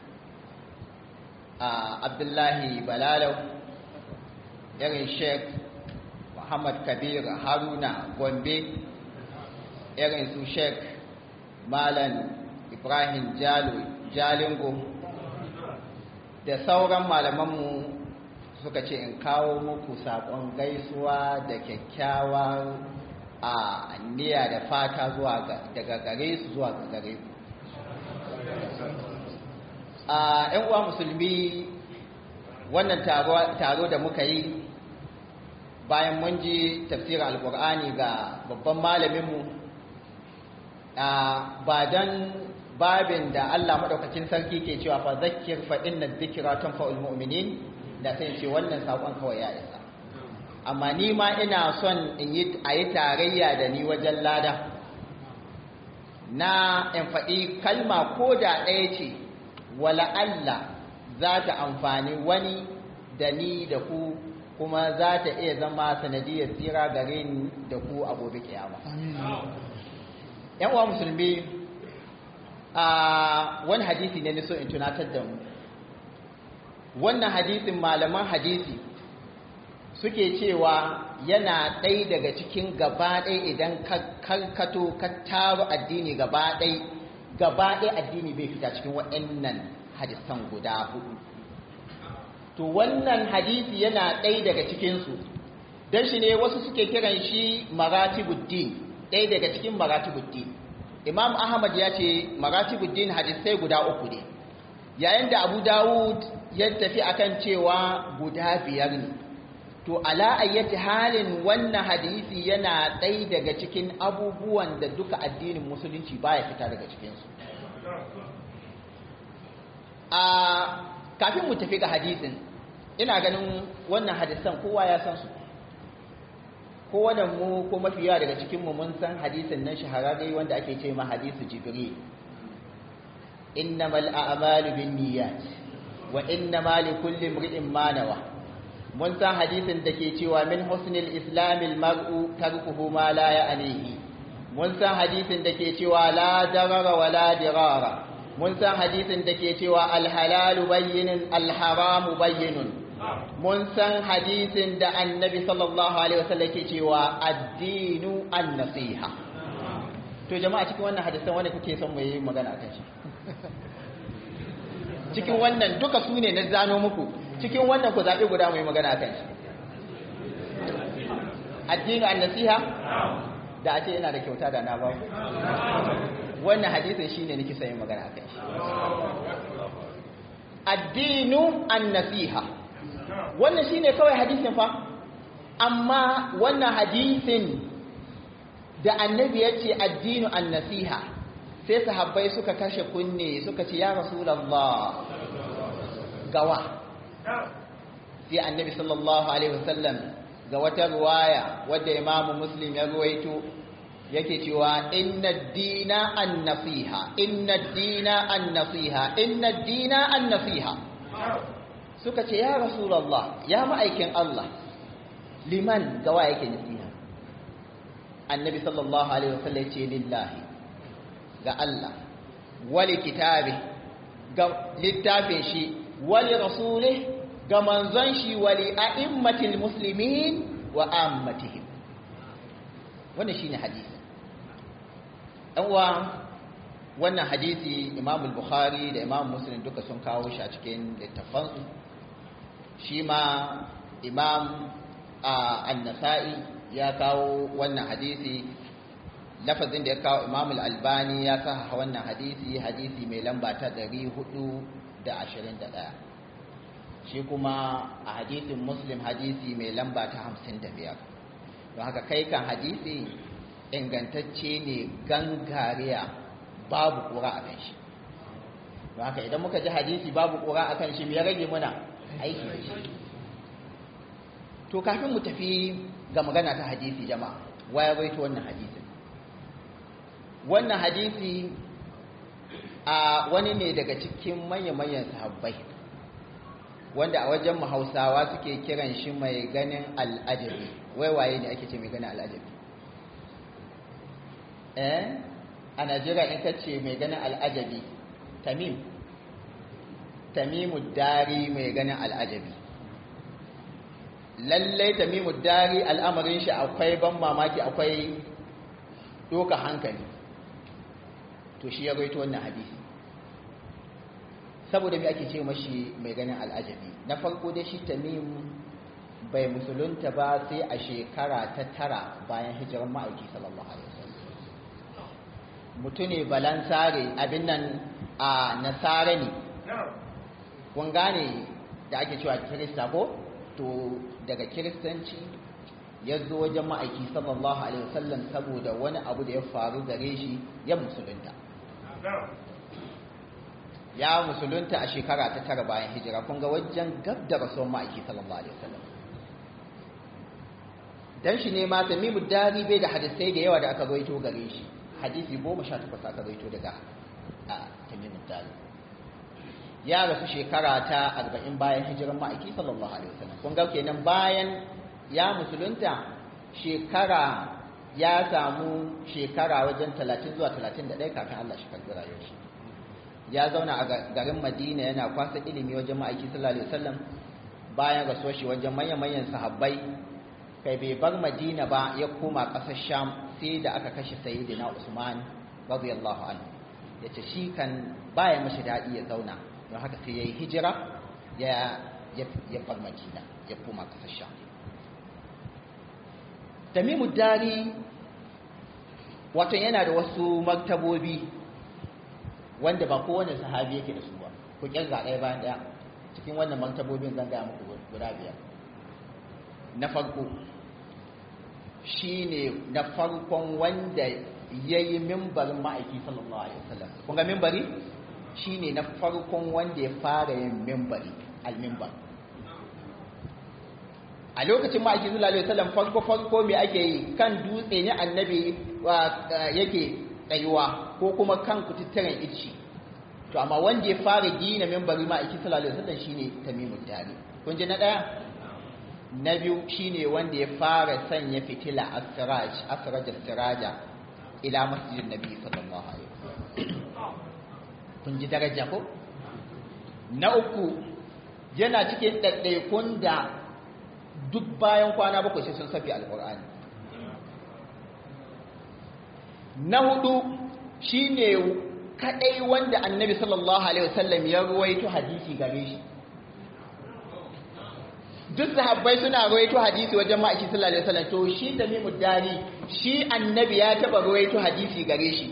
abdullahi balalau irin sheik muhammad kabir haruna gombe irin su sheik malam ibrahim jalo jalingo da sauran malamanmu suka ce in kawo muku saƙon gaisuwa da kyakkyawar a niyya da fata zuwa daga gare su zuwa gare ku a ‘yan uwa musulmi wannan taro da muka yi bayan mun ji tafsirin alkur'ani ga babban malaminmu ba don babin da allah maɗaukacin sarki ke cewa fa zakir fa inna zikira tun fa'ul mu'minin da sai ce wannan saƙon kawai ya isa amma ni ma ina son in yi a yi tarayya da ni wajen lada na in faɗi kalma ko da ɗaya ce wala Allah za ta amfani wani da ni da ku kuma za ta iya zama sanadiyar tsira gare ni da ku a gobe kiyama yan uwa musulmi a wani hadisi ne ni so in tunatar da mu wannan hadisin malaman hadisi suke cewa yana ɗai daga cikin gaba ɗai idan ka karkato ka taru addini gaba ɗai gaba ɗai addini bai fita cikin waɗannan hadisan guda hudu to wannan hadisi yana ɗai daga cikinsu don shi ne wasu suke kiran shi maratibuddin ɗai daga cikin maratibuddin imam ahmad ya ce maratibuddin hadisai guda uku ne yayin da abu dawud ya tafi akan cewa guda biyar ne to ala ayyati halin wannan hadisi yana ɗai daga cikin abubuwan da duka addinin musulunci baya fita daga cikinsu a kafin mu tafi ga hadisin ina ganin wannan hadisan kowa ya san su kowane mu ko mafi yawa daga cikinmu mun san hadisin nan shahararre wanda ake ce ma hadisu jibril innamal a'malu binniyat wa innama likulli imri'in ma nawa mun san hadisin da ke cewa min husnil islamil mar'u tarkuhu ma la ya'nihi mun san hadisin da ke cewa la darara wa la dirara mun san hadisin da ke cewa al halalu bayyinun al haramu bayyinun mun san hadisin da annabi sallallahu alaihi wasallam ke cewa addinu an nasiha to jama'a cikin wannan hadisan wanda kuke son mu yi magana kan shi cikin wannan duka su ne na zano muku cikin wannan ku zaɓi guda mai magana kan shi addini an nasiha da a ce yana da kyauta da na ba wannan hadisin shi ne nake sayin magana kan shi addinu an nasiha wannan shi ne kawai hadisin fa amma wannan hadisin da annabi ya ce addinu an nasiha sai sahabbai suka kashe kunne suka ce ya rasulallah gawa sai annabi sallallahu alaihi wasallam ga wata ruwaya wadda imamu muslim ya ruwaito yake cewa inna dina an nasiha inna dina an nasiha inna dina an nasiha suka ce ya rasulallah ya ma'aikin Allah liman gawa yake nasiha annabi sallallahu alaihi wasallam ce lillahi ga Allah wali kitabi ga littafin shi wali rasulih ga manzon shi wali a'immatil muslimin wa ammatihim wannan shine hadisi dan uwa wannan hadisi Imam al-Bukhari da Imam Muslim duka sun kawo shi a cikin littafansu shi ma Imam an-Nasa'i ya kawo wannan hadisi lafazin da ya kawo Imam al-Albani ya saha wannan hadisi hadisi mai lamba ta 421 shi kuma a hadisin Muslim hadisi mai lamba ta 55 don haka kai kan hadisi ingantacce ne gangariya babu kura a kan shi don haka idan muka ji hadisi babu kura a kan shi ya rage muna aiki da shi to kafin mu tafi ga magana ta hadisi jama'a waya baito wannan hadisin wannan hadisi a wani ne daga cikin manya-manyan sahabbai wanda a wajen hausawa suke kiran shi mai ganin al'ajabi wai waye ne ake ce mai ganin al'ajabi eh a najeriya in ka ce mai ganin al'ajabi tamim tamimu dari mai ganin al'ajabi lallai tamimu dari al'amarin shi akwai ban mamaki akwai doka hankali to shi ya gaito wannan hadisi saboda mai ake ce mashi mai ganin al'ajabi na farko dai shi tamim bai musulunta ba sai a shekara ta tara bayan hijirar ma'aiki sallallahu alaihi wasallam mutune balansare abin nan a nasara ne kun gane da ake cewa kirista ko to daga kiristanci ya zo wajen ma'aiki sallallahu alaihi wasallam saboda wani abu da ya faru gare shi ya musulunta ya musulunta a shekara ta tara bayan hijira kun ga wajen gab da rasuwar ma'aiki sallallahu alaihi wasallam dan shi ne ma tamimu dari bai da hadisai da yawa da aka rawaito gare shi hadisi goma sha takwas aka rawaito daga a tamimu dari ya rasu shekara ta arba'in bayan hijirar ma'aiki sallallahu alaihi wasallam kun ga kenan bayan ya musulunta shekara ya samu shekara wajen talatin zuwa talatin da ɗaya kafin Allah shi karɓi rayuwar shi ya zauna a garin madina yana kwasa ilimi wajen ma'aiki sallallahu alaihi wasallam bayan rasuwar shi wajen manyan-manyan sahabbai kai bai bar madina ba ya koma ƙasar sham sai da aka kashe sayyidina usman radiyallahu anhu yace shi kan baya mashi daɗi ya zauna don haka sai yayi hijira ya ya bar madina ya koma ƙasar sham tamimu dari wato yana da wasu martabobi wanda ba kowane sahabi yake da su ba ku kirga ɗaya bayan ɗaya cikin wannan martabobin zan gaya muku guda biyar na farko shi ne na farkon wanda ya yi mimbarin ma'aiki sallallahu alaihi wasallam kun ga mimbari shi ne na farkon wanda ya fara yin mimbari al-mimbar a lokacin ma'aiki sallallahu alaihi wasallam farko farko me ake yi kan dutse ne annabi yake tsayuwa ko kuma kan kututturen ici to amma wanda ya fara gina mimbari ma'aiki sallallahu alaihi wasallam shine tamimud dari kun ji na daya na biyu shine wanda ya fara sanya fitila asraj asraj siraja ila masjidin nabi sallallahu alaihi wasallam kun ji daraja ko na uku yana cikin ɗaiɗaikun da duk bayan kwana bakwai sai sun safi alƙur'ani na hudu shine kadai wanda annabi sallallahu alaihi wasallam ya ruwaito hadisi gare shi duk sahabbai suna ruwaito hadisi wajen ma'aiki sallallahu alaihi wasallam to shi tamimu dari shi annabi ya taba ruwaito hadisi gare shi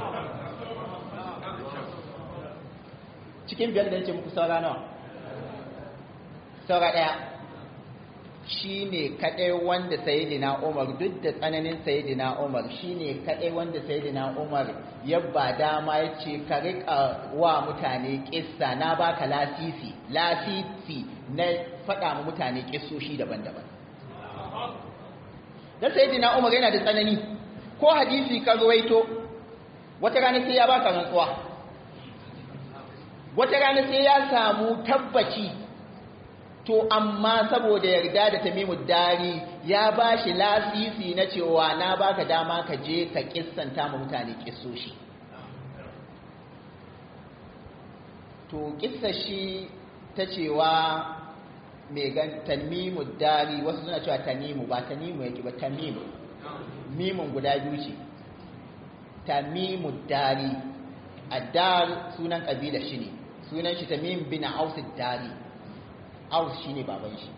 cikin biyar da yake muku saura nawa saura daya shi ne kaɗai wanda sayidina umar duk da tsananin sayidina umar shi ne kaɗai wanda sayidina umar ya ba dama ya ce ka riƙa wa mutane ƙissa na baka lasisi lasisi na faɗa ma mutane ƙissoshi daban-daban da sayidina umar yana da tsanani ko hadisi ka ruwaito wata rana sai ya baka rantsuwa wata rana sai ya samu tabbaci to amma saboda yarda da tamimu dari ya ba shi lasisi na cewa na baka dama ka je ka kissanta ma mutane kissoshi to kissa shi ta cewa mai gan tamimu dari wasu suna cewa tamimu ba tamimu yake ba tamimu mimun guda biyu ce tamimu dari addar sunan kabila shi ne sunan shi tamim bin aus dari aus shine baban shi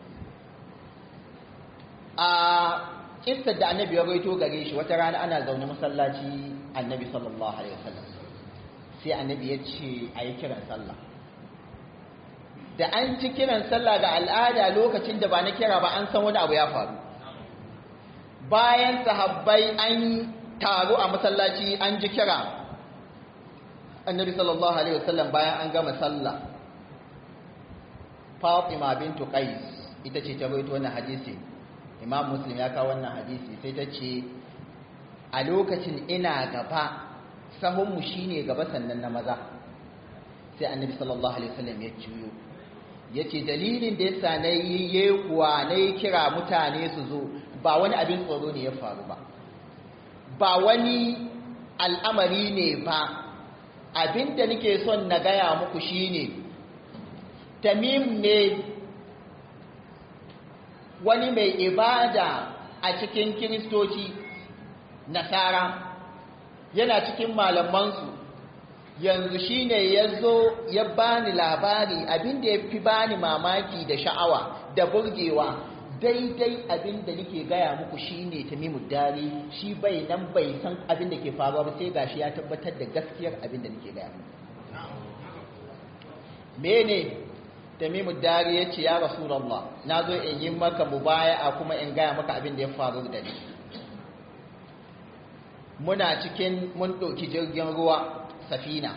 a kissar da annabi ya rawaito gare shi wata rana ana zaune masallaci annabi sallallahu alaihi wasallam sai annabi ya ce a yi kiran sallah da an ci kiran sallah ga al'ada lokacin da ba na kira ba an san wani abu ya faru bayan sahabbai an taru a masallaci an ji kira annabi sallallahu alaihi wasallam bayan an gama sallah Fatima bintu Qais ita ce ta rawaito wannan hadisi Imam Muslim ya kawo wannan hadisi sai ta ce a lokacin ina gaba sahunmu shine gaba sannan na maza sai annabi sallallahu alaihi wasallam ya juyo yace dalilin da yasa na yi yekuwa na yi kira mutane su zo ba wani abin tsoro ne ya faru ba ba wani al'amari ne ba abin da nake son na gaya muku shine tamim ne wani mai ibada a cikin kiristoci nasara yana cikin malamansu yanzu shine ya zo ya bani labari abin da ya fi bani mamaki da sha'awa da burgewa daidai abin da nake gaya muku shine tamimu dari shi bai nan bai san abin da ke faruwa ba sai gashi ya tabbatar da gaskiyar abin da nake gaya muku mene tamimu dari ya ce ya rasulallah na zo in yi maka mubaya'a kuma in gaya maka abin da ya faru da ni muna cikin mun ɗauki jirgin ruwa safina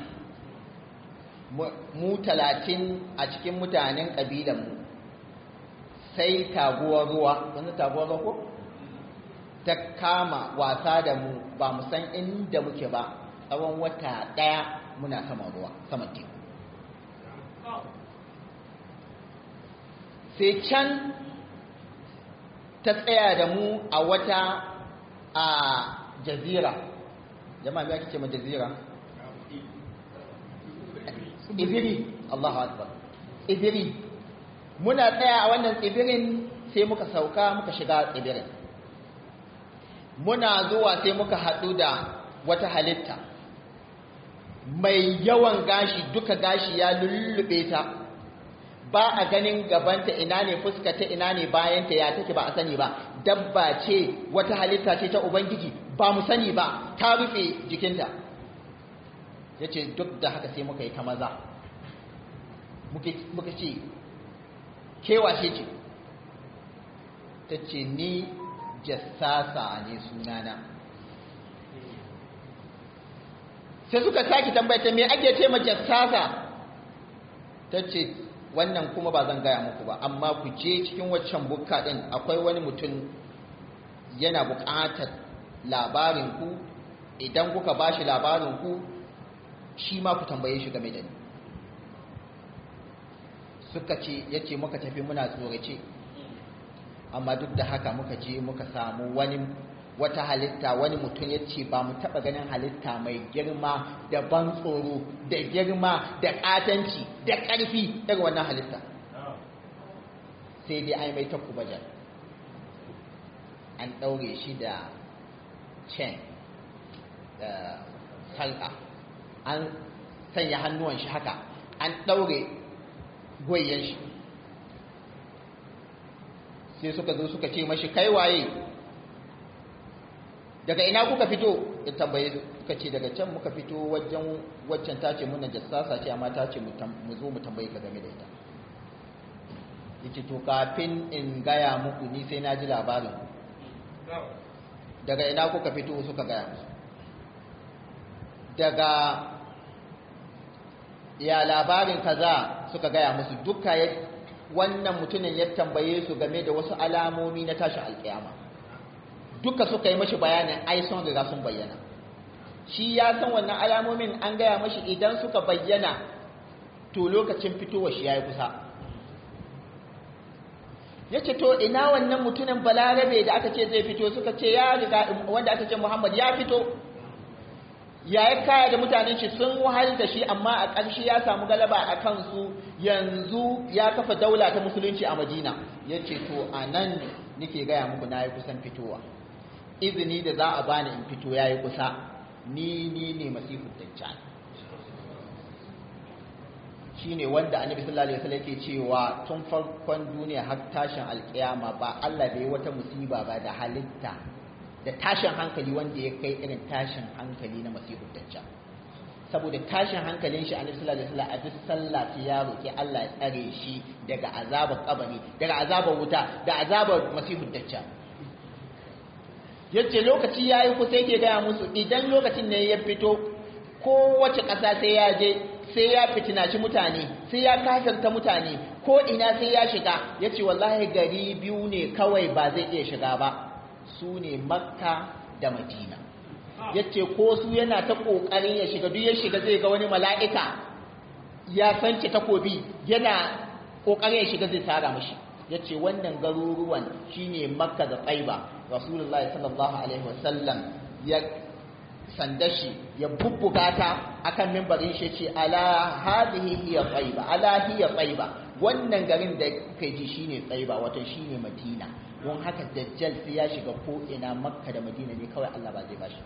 mu talatin a cikin mutanen ƙabilanmu sai taguwar ruwa wani taguwar ruwa ko ta kama wasa da mu ba mu san inda muke ba tsawon wata ɗaya muna saman ruwa saman teku sai can ta tsaya da mu a wata a jazira jama'a me ake ce ma jazira ibiri Allahu akbar ibiri muna tsaya a wannan tsibirin sai muka sauka muka shiga tsibirin muna zuwa sai muka haɗu da wata halitta mai yawan gashi duka gashi ya lullube ta ba a ganin gabanta ina ne fuskata ina ne bayanta ya take ba a sani ba dabba ce wata halitta ce ta ubangiji ba mu sani ba ta rufe jikinta ya ce duk da haka sai muka yi ta maza muka ce kewashe ce ta ce ni jassasa ne sunana sai suka sake tambayata me ake ce ma jassasa ta ce wannan kuma ba zan gaya muku ba amma ku je cikin waccan bukka din akwai wani mutum yana buƙatar labarinku idan kuka ba shi labarinku shi ma ku tambaye shi game da ni suka ce ya ce muka tafi muna tsorace amma duk da haka muka je muka samu wani wata halitta wani mutum ya ce ba mu taɓa ganin halitta mai girma da ban tsoro da girma da ƙatanci da ƙarfi daga wannan halitta sai dai an mai ta kubajar an ɗaure shi da chain da salƙa an sanya hannuwan shi haka an ɗaure goyen shi sai suka zo suka ce mashi kai waye daga ina kuka fito ya tambaye suka ce daga can muka fito wajen waccan ta ce muna jassasa ce amma ta ce mu zo mu tambaye ka game da ita yace to kafin in gaya muku ni sai na ji labarin daga ina kuka fito suka gaya musu daga ya labarin kaza suka gaya musu duka wannan mutumin ya tambaye su game da wasu alamomi na tashin alkiyama duka suka yi mashi bayanin ai sun riga sun bayyana shi ya san wannan alamomin an gaya mashi idan suka bayyana to lokacin fitowa shi ya yi kusa ya ce to ina wannan mutumin balarabe da aka ce zai fito suka ce ya riga wanda aka ce muhammad ya fito ya yi kaya da mutanen shi sun wahal da shi amma a ƙarshe ya samu galaba a kansu yanzu ya kafa daula ta musulunci a madina ya ce to a nan nake gaya muku na yi kusan fitowa izini da za a bani in fito ya yi kusa ni ni ne masifu dajjal shi ne wanda annabi sallallahu alaihi wasallam yake cewa tun farkon duniya har tashin alkiyama ba Allah bai wata musiba ba da halitta da tashin hankali wanda ya kai irin tashin hankali na masihu dajjal saboda tashin hankalin shi annabi sallallahu alaihi wasallam a duk sallah sai ya roki Allah ya tsare shi daga azabar kabari daga azabar wuta da azabar masihu dajjal yace lokaci yayi ku sai ke gaya musu idan lokacin ne ya fito kowace ƙasa sai ya je sai ya fitinaci mutane sai ya kafirta mutane ko ina sai ya shiga yace wallahi gari biyu ne kawai ba zai iya shiga ba su ne makka da madina yace ko su yana ta ƙoƙarin ya shiga duk ya shiga zai ga wani mala'ika ya sanci takobi yana ƙoƙarin ya shiga zai tara mashi yace wannan garuruwan shine makka da tsaiba rasulullahi sallallahu alaihi wasallam ya sandashi ya bubbuga ta akan mimbarin shi ce ala hadhihi hiya tsaiba ala hiya tsaiba wannan garin da kai ji shine tsaiba wato shine madina don haka dajjal sai ya shiga ko ina makka da madina ne kawai Allah ba zai ba shi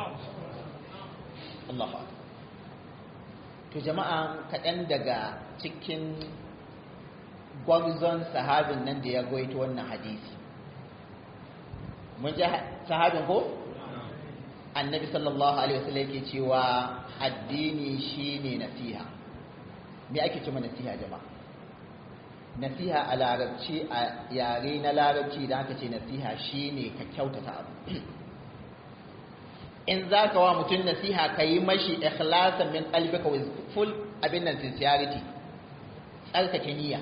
Allahu akbar to jama'a kaɗan daga cikin gwarzon sahabin nan da ya goyito wannan hadisi mun ji sahabin ko annabi sallallahu alaihi wasallam yake cewa addini shine nasiha me ake cewa nasiha jama'a nasiha a larabci a yare na larabci da aka ce nasiha shine ka kyautata abu in za ka wa mutum nasiha ka yi mashi ikhlasan min qalbika with full abin nan sincerity tsarkake niyya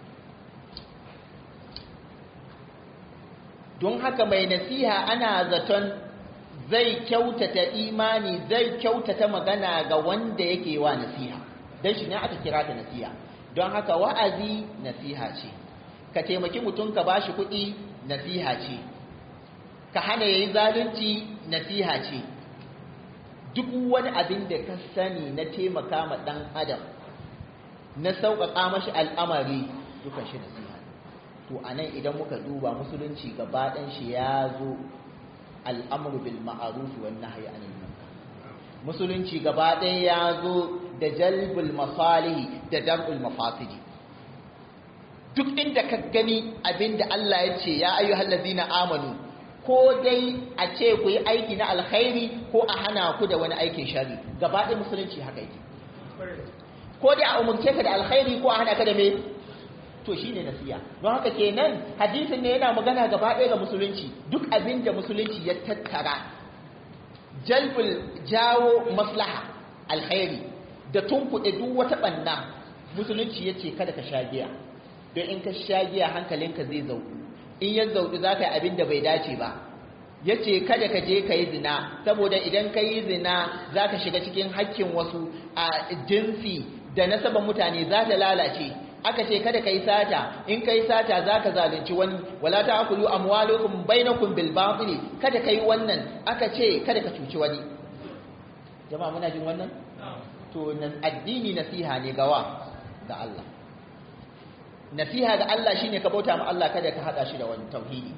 don haka mai nasiha ana zaton zai kyautata imani zai kyautata magana ga wanda yake wa nasiha don shi ne aka kira ta nasiha don haka wa'azi nasiha ce ka taimaki mutum ka bashi kuɗi nasiha ce ka hana yayi zalunci nasiha ce duk wani abin da ka sani na taimaka ma ɗan adam na sauƙaƙa mashi al'amari dukan shi nasiha to a nan idan muka duba musulunci gaba ɗan shi ya zo al'amuru bil ma'aruf wa nahyi anil munkar musulunci gaba ɗaya ya zo da jalbul masalihi da dar'ul mafasidi duk inda ka gani abinda Allah ya ce ya ayyuhal ladzina amanu ko dai a ce ku yi aiki na alkhairi ko a hana ku da wani aikin shari gaba ɗaya musulunci haka yake ko dai a umurce ka da alkhairi ko a hana ka da me to shine nasiya don haka kenan hadisin ne yana magana gaba ɗaya ga musulunci duk abin da musulunci ya tattara jalbul jawo maslaha alkhairi da tunkuɗe duk wata ɓanna musulunci ya ce kada ka sha giya don in ka sha giya hankalinka zai zauɗu in ya zauɗu za ka yi abin da bai dace ba ya ce kada ka je ka yi zina saboda idan ka yi zina za ka shiga cikin hakkin wasu a jinsi da nasabar mutane za ta lalace aka ce kada ka yi sata in ka yi sata za ka zalunci wani wala ta akulu amwalukum bainakum bil batili kada ka yi wannan aka ce kada ka cuci wani jama'a muna jin wannan to addini nasiha ne gawa ga Allah nasiha ga Allah shine ka bauta ma Allah kada ka hada shi da wani tauhidi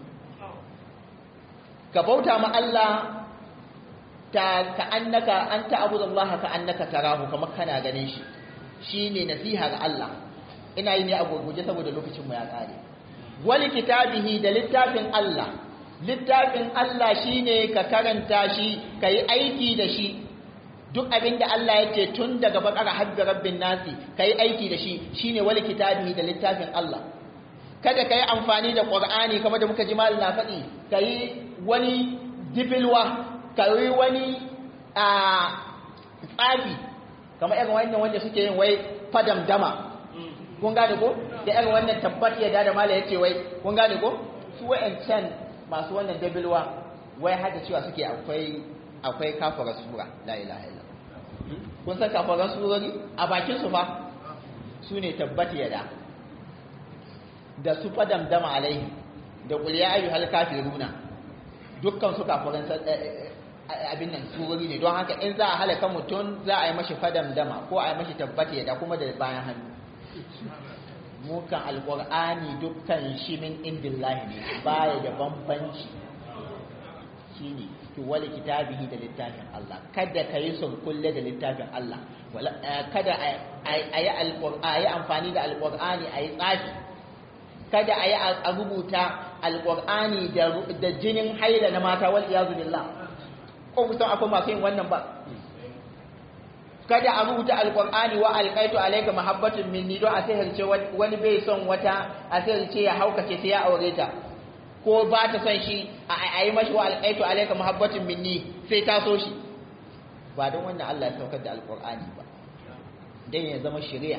ka bauta ma Allah ta ka annaka anta abudallaha ka annaka tarahu kamar kana ganin shi shine nasiha ga Allah ina yi ne a gurguje saboda lokacin mu ya kare wali kitabihi da littafin Allah littafin Allah shine ka karanta shi kai aiki da shi duk abin da Allah ya ce tun daga bakara habbi rabbin nasi kai aiki da shi shine wali kitabihi da littafin Allah kada kai amfani da Qur'ani kamar da muka ji mallan na faɗi kai wani dibilwa kai wani a tsafi kamar irin wannan wanda suke yin wai fadam dama kun gane ko da irin wannan tabbat ya da mala yace wai kun gane ko su wayancan masu wannan dabilwa wai hada cewa suke akwai akwai kafara sura la ilaha illa kun san kafaran surori a bakin su fa su ne tabbat ya da da su fadam dama alaihi da qul ya ayyuhal kafiruna dukkan su kafaran abin nan surori ne don haka in za a halaka mutum za a yi mashi fadam dama ko a yi mashi tabbata da kuma da bayan hannu mukan alƙur'ani dukkan shi min indillahi ne baya da bambanci shine to wali kitabihi da littafin Allah kada ka yi sun kulle da littafin Allah kada a yi alƙur'ani amfani da alƙur'ani a yi tsafi kada a yi a rubuta alƙur'ani da jinin haila na mata wal iyazu billah ko kusan akwai masu yin wannan ba kada a rubuta alƙur'ani wa alƙaitu alayka mahabbatun minni don a sihirce wani bai son wata a sihirce ya haukace sai ya aure ta ko ba ta son shi a yi mashi wa alƙaitu alayka mahabbatun minni sai ta so shi ba don wannan Allah ya saukar da alƙur'ani ba dan ya zama shari'a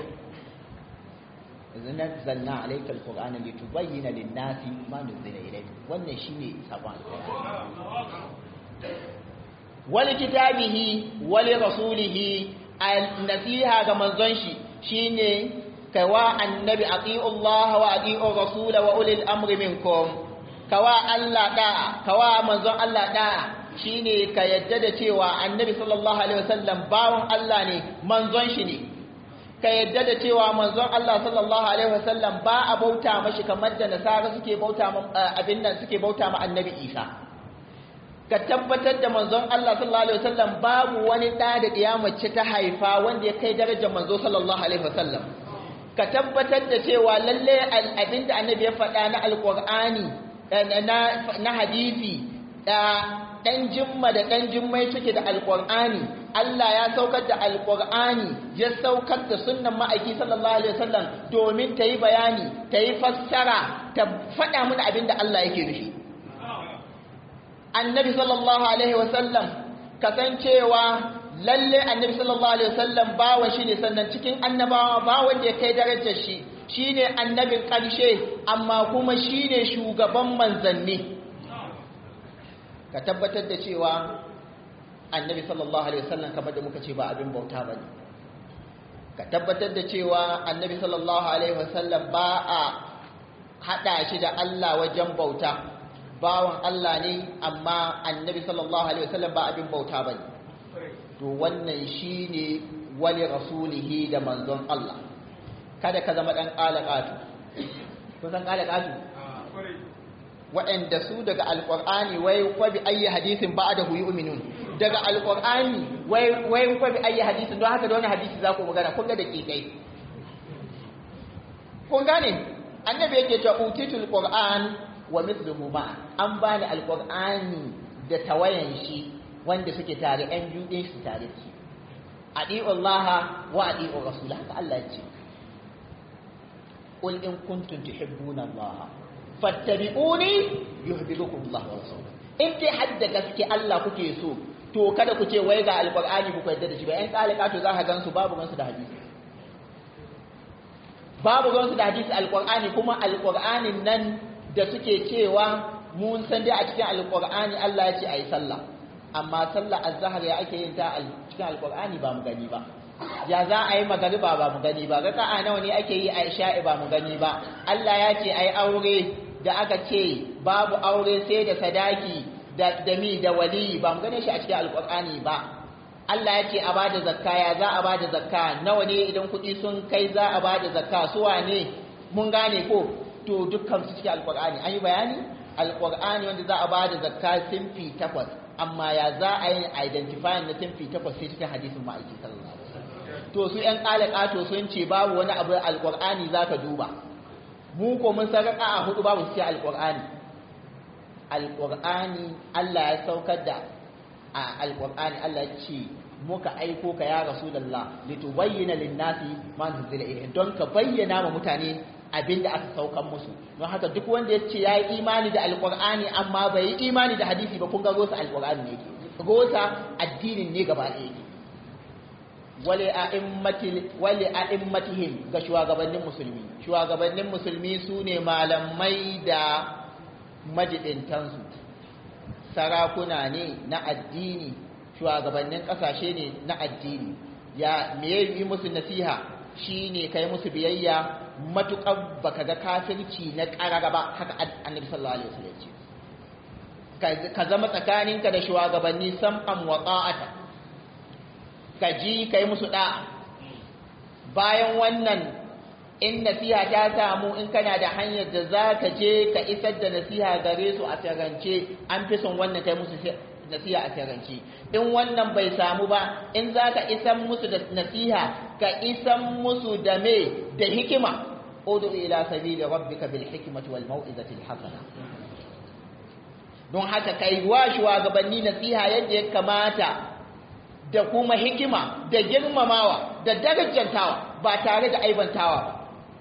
nazzalna alayka alqur'ana litubayyana lin-nasi ma nuzila ilayk wannan shine sabon wal kitabihi wal rasulihi nasiha ga manzon shi shine kawa annabi ati'u Allah wa ati'u rasula wa ulil amri minkum kawa Allah da'a kawa manzon Allah da'a shine ka yadda da cewa annabi sallallahu alaihi wasallam bawon Allah ne manzon shi ne ka yadda da cewa manzon Allah sallallahu alaihi wasallam ba a bauta mashi kamar da nasara suke bauta abin nan suke bauta ma annabi Isa ka tabbatar da manzon Allah sallallahu alaihi wasallam babu wani da da diya mace ta haifa wanda ya kai darajar manzo sallallahu alaihi wasallam ka tabbatar da cewa lalle abin da annabi ya faɗa na alqur'ani na hadisi da ɗan jimma da ɗan jimmai suke da alƙur'ani Allah ya saukar da alƙur'ani ya saukar da sunnan ma'aiki sallallahu alaihi wasallam domin ta yi bayani ta yi fassara ta faɗa mana abin da Allah yake nufi annabi sallallahu alaihi wasallam kasancewa lalle annabi sallallahu alaihi wasallam bawan shi ne sannan cikin annabawa ba wanda ya kai darajar shi shine annabin ƙarshe amma kuma shine shugaban manzanni ka tabbatar da cewa annabi sallallahu alaihi wasallam kamar da muka ce ba abin bauta ba ne ka tabbatar da cewa annabi sallallahu alaihi wasallam ba a haɗa shi da Allah wajen bauta bawan Allah ne amma annabi sallallahu alaihi wasallam ba abin bauta ba ne to wannan shi ne wali rasulihi da manzon Allah kada ka zama ɗan ƙalaƙatu kun san ƙalaƙatu waɗanda su daga alƙur'ani wai kwa bi ayi hadisin ba da huyi uminun daga alƙur'ani wai wai kwa bi ayi hadisin don haka da wani hadisi za ku magana kun ga da ƙiƙai kun gane annabi yake cewa utitul qur'an wa mithluhu ma an bani alƙur'ani da tawayan shi wanda suke tare ɗan biyu ɗin su tare shi adi'u Allah wa adi'u rasul haka Allah ya ce qul in kuntum tuhibbuna Allah fattabi'uni yuhibbukum Allah wa rasuluhu in dai hadda gaske Allah kuke so to kada ku ce wai ga alqur'ani ku yarda da shi ba ɗan kalika to za ka gansu babu gansu da hadisi babu gansu da hadisi alqur'ani kuma alqur'anin nan da suke cewa mun san dai a cikin alqur'ani Allah ya ce ayi sallah amma sallah azhar ya ake yin ta a cikin alqur'ani ba mu gani ba ya za a yi magariba ba mu gani ba raka'a nawa ne ake yi a isha'i ba mu gani ba Allah ya ce ai aure da aka ce babu aure sai da sadaki da dami da wali ba mu gane shi a cikin alqur'ani ba Allah ya ce a bada zakka ya za a bada zakka nawa ne idan kuɗi sun kai za a bada zakka su wane mun gane ko to dukkan su cikin alqur'ani an yi bayani alqur'ani wanda za a bada zakka sinfi takwas amma ya za a yi identifying na sinfi takwas sai cikin hadisin ma'aiki sallallahu alaihi wasallam to su ƴan ƙalaƙato sun ce babu wani abu alqur'ani zaka duba mu ko mun san raka a hudu babu cikin alqur'ani alqur'ani Allah ya saukar da a alqur'ani Allah ya ce muka aiko ka ya rasulullah litubayyana lin-nasi ma nuzila ilayhim don ka bayyana ma mutane abinda aka saukan musu don haka duk wanda ya ce ya yi imani da alqur'ani amma bai yi imani da hadisi ba kun ga gosa alqur'ani ne yake gosa addinin ne gaba ɗaya yake wale a'immatihim ga shugabannin musulmi shugabannin musulmi su ne malamai da majidintansu sarakuna ne na addini shugabannin ƙasashe ne na addini ya me yi musu nasiha shine kai musu biyayya matuƙar baka ga kafirci na ƙarara ba haka annabi sallallahu alaihi wasallam ce ka zama tsakaninka da shugabanni sam'an wa ta'ata ka ji kai musu da'a bayan wannan in nasiha ta samu in kana da hanyar da za ka je ka isar da nasiha gare su a tarance an fi son wannan kai musu nasiha a tarance in wannan bai samu ba in za ka isan musu da nasiha ka isan musu da me da hikima udu ila sabili rabbika bil hikmati wal mau'izati al hasana don haka kai wa shugabanni nasiha yadda ya kamata da kuma hikima da girmamawa da darajantawa ba tare da aibantawa ba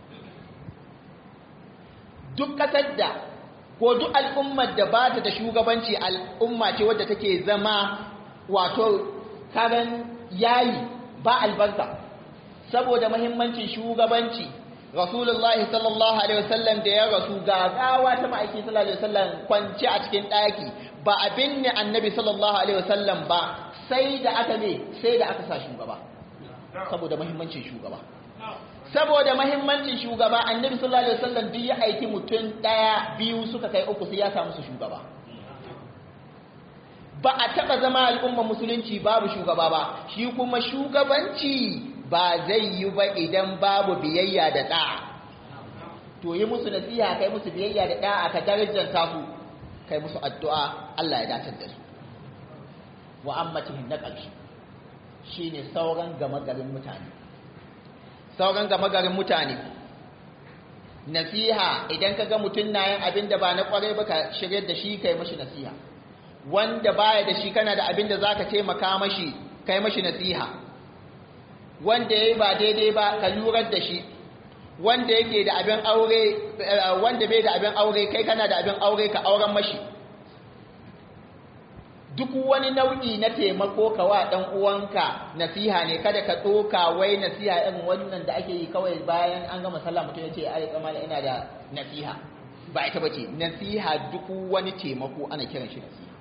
duk kasar da ko duk al'ummar da ba ta da shugabanci al'umma ce wadda take zama wato karan yayi ba albarka saboda mahimmancin shugabanci rasulullah sallallahu alaihi wasallam da ya rasu gagawa ta ma'aiki sallallahu alaihi wasallam kwance a cikin ɗaki ba abin ne annabi sallallahu alaihi wasallam ba sai da aka ne sai da aka sa shugaba saboda mahimmancin shugaba saboda mahimmancin shugaba annabi sallallahu alaihi wasallam duk ya aiki mutum daya biyu suka kai uku sai ya samu su shugaba ba a taba zama al'umma musulunci babu shugaba ba shi kuma shugabanci ba zai yi ba idan babu biyayya da da'a to yi musu nasiha kai musu biyayya da da'a ka darajanta su kai musu addu'a Allah ya dace da su wa ammatihim na ƙarshe shine sauran gama garin mutane sauran gama garin mutane nasiha idan ka ga mutum na yin abin da ba na kwarai ba ka shirya da shi kai mashi nasiha wanda baya da shi kana da abin da za ka taimaka mashi kai mashi nasiha wanda ya yi ba daidai ba ka lurar da shi wanda yake da abin aure wanda bai da abin aure kai kana da abin aure ka auren mashi duk wani nau'i na taimako ka wa ɗan uwanka nasiha ne kada ka ɗoka wai nasiha irin wannan da ake yi kawai bayan an gama sallah mutum ya ce ai kamar ina da nasiha ba ita bace nasiha duk wani taimako ana kiran shi nasiha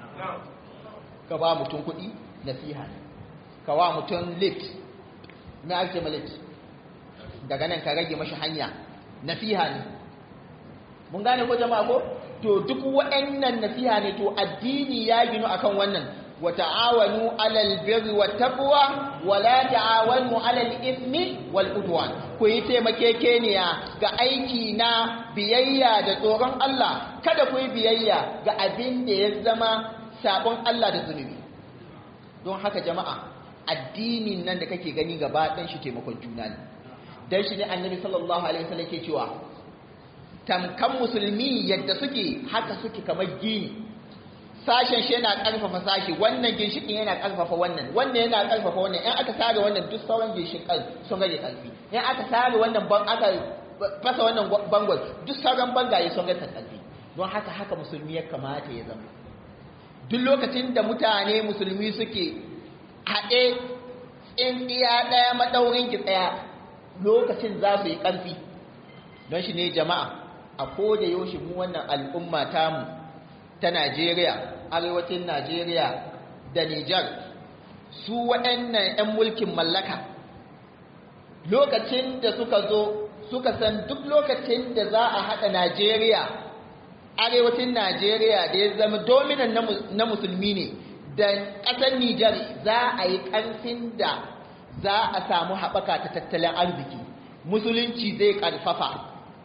ka ba mutum kuɗi nasiha ne ka wa mutum lift me ake ma lift daga nan ka rage mashi hanya nasiha ne mun gane ko jama'a ko to duk waɗannan nasiha ne to addini ya ginu akan wannan wa ta'awanu 'alal birri wat taqwa wa la ta'awanu 'alal ithmi wal udwan ku yi taimakekeniya ga aiki na biyayya da tsoron Allah kada ku yi biyayya ga abin da ya zama sabon Allah da zunubi don haka jama'a addinin nan da kake gani gaba ɗan shi taimakon juna ne dan shi ne annabi sallallahu alaihi wasallam ke cewa tamkan musulmi yadda suke haka suke kamar gini sashen shi yana karfafa sashi wannan ginshikin yana karfafa wannan wannan yana karfafa wannan in aka sare wannan duk sauran ginshikan sun rage karfi in aka sare wannan ban aka fasa wannan bangon duk sauran bangaye sun rage karfi don haka haka musulmi ya kamata ya zama duk lokacin da mutane musulmi suke haɗe tsintsiya ɗaya maɗaurin ki ɗaya lokacin za su yi ƙarfi don shi ne jama'a a koda yaushe mu wannan al'umma tamu ta Najeriya, arewacin Najeriya da Nijar, su waɗannan ‘yan mulkin mallaka, lokacin da suka zo suka san duk lokacin da za a haɗa Najeriya, arewacin Najeriya da ya zama dominan na musulmi ne, da ƙasar Nijar za a yi ƙarfin da za a samu haɓaka ta tattalin arziki, musulunci zai ƙarfafa.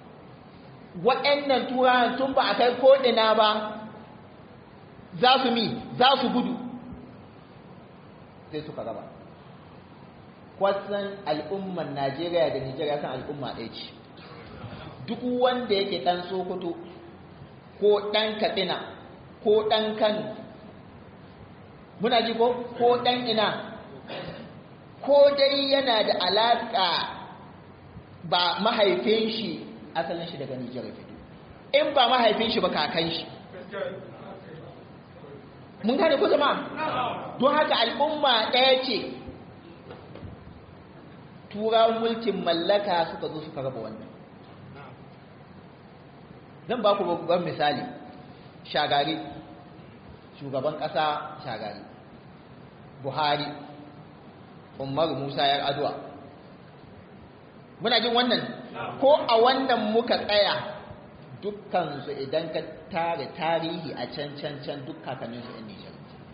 waɗannan turawan tun ba a kai ko'ina ba za su mi za su gudu sai suka raba kwasan al'umman najeriya da nigeria san al'umma ɗaya ce duk wanda yake ɗan sokoto ko ɗan katsina ko ɗan kano muna ji ko ko ɗan ina ko dai yana da alaƙa ba mahaifin shi asalin shi daga Nijar fito in ba mahaifin shi ba kakan shi mun gane ko zama don haka al'umma ɗaya ce turawan mulkin mallaka suka zo suka raba wannan zan ba ku babban misali shagari shugaban ƙasa shagari buhari umar musa yar adwa muna jin wannan ko a wannan muka tsaya dukkansu idan ka tare tarihi a can can can duk kakanninsu yan Nijar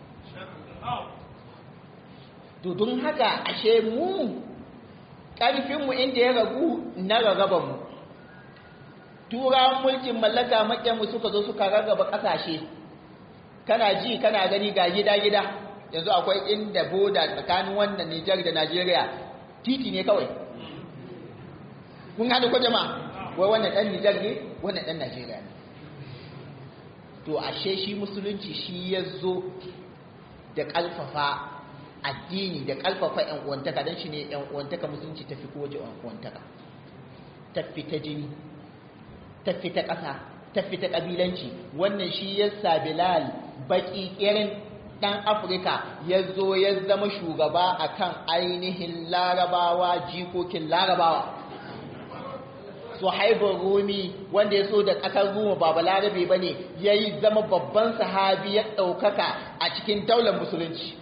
to don haka ashe mu ƙarfinmu inda ya ragu na rarrabanmu turawan mulkin mallaka maƙyanmu suka zo suka rarraba ƙasashe kana ji kana gani ga gida-gida yanzu akwai inda boda tsakanin wannan Nijar da Najeriya titi ne kawai kun haɗu ko jama'a wai wannan ɗan Nijar ne wannan ɗan Najeriya ne to ashe shi musulunci shi ya zo da ƙalfafa addini da ƙalfafa ‘yan uwantaka don shi ne ‘yan uwantaka musulunci tafi kowace ‘yan uwantaka tafi ta jini tafi ta ƙasa tafi ta ƙabilanci wannan shi ya sa bilal baƙi ƙirin ɗan afirka ya zo ya zama shugaba a kan ainihin larabawa jikokin larabawa suhaibun rumi wanda ya so da ƙasar ruma ba balarabe ba ne ya yi zama babban sahabi ya ɗaukaka a cikin daular musulunci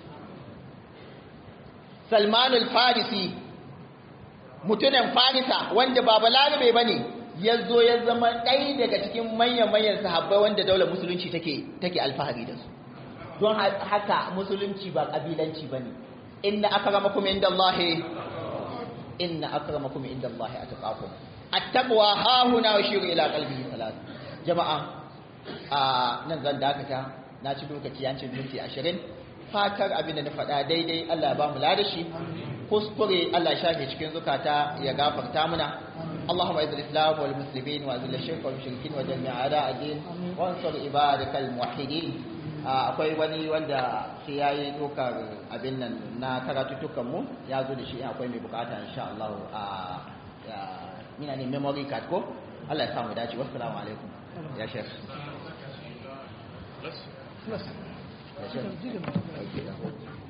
salmanul farisi mutumin farisa wanda ba balarabe ba ne ya zo ya zama ɗaya daga cikin manyan-manyan sahabbai wanda daular musulunci take alfahari da su don haka musulunci ba ƙabilanci ba ne inna akramakum inda Allahi inna akramakum inda Allahi a taƙaƙo attaqwa hahuna wa shiru ila qalbihi salat jama'a a nan zan dakata na ci lokaci yancin minti 20 fatar abin da na faɗa daidai Allah ya ba mu ladashi kuskure Allah ya shafe cikin zukata ya gafarta muna اللهم اعز الاسلام والمسلمين واذل الشرك والمشركين ودمر اعداء الدين وانصر عبادك الموحدين akwai wani wanda sai ya yi dokar abin nan na karatuttukan mu ya zo da shi akwai mai bukata insha Allah a mina ne memory card ko Allah ya samu dace wassalamu alaikum ya shek ya shek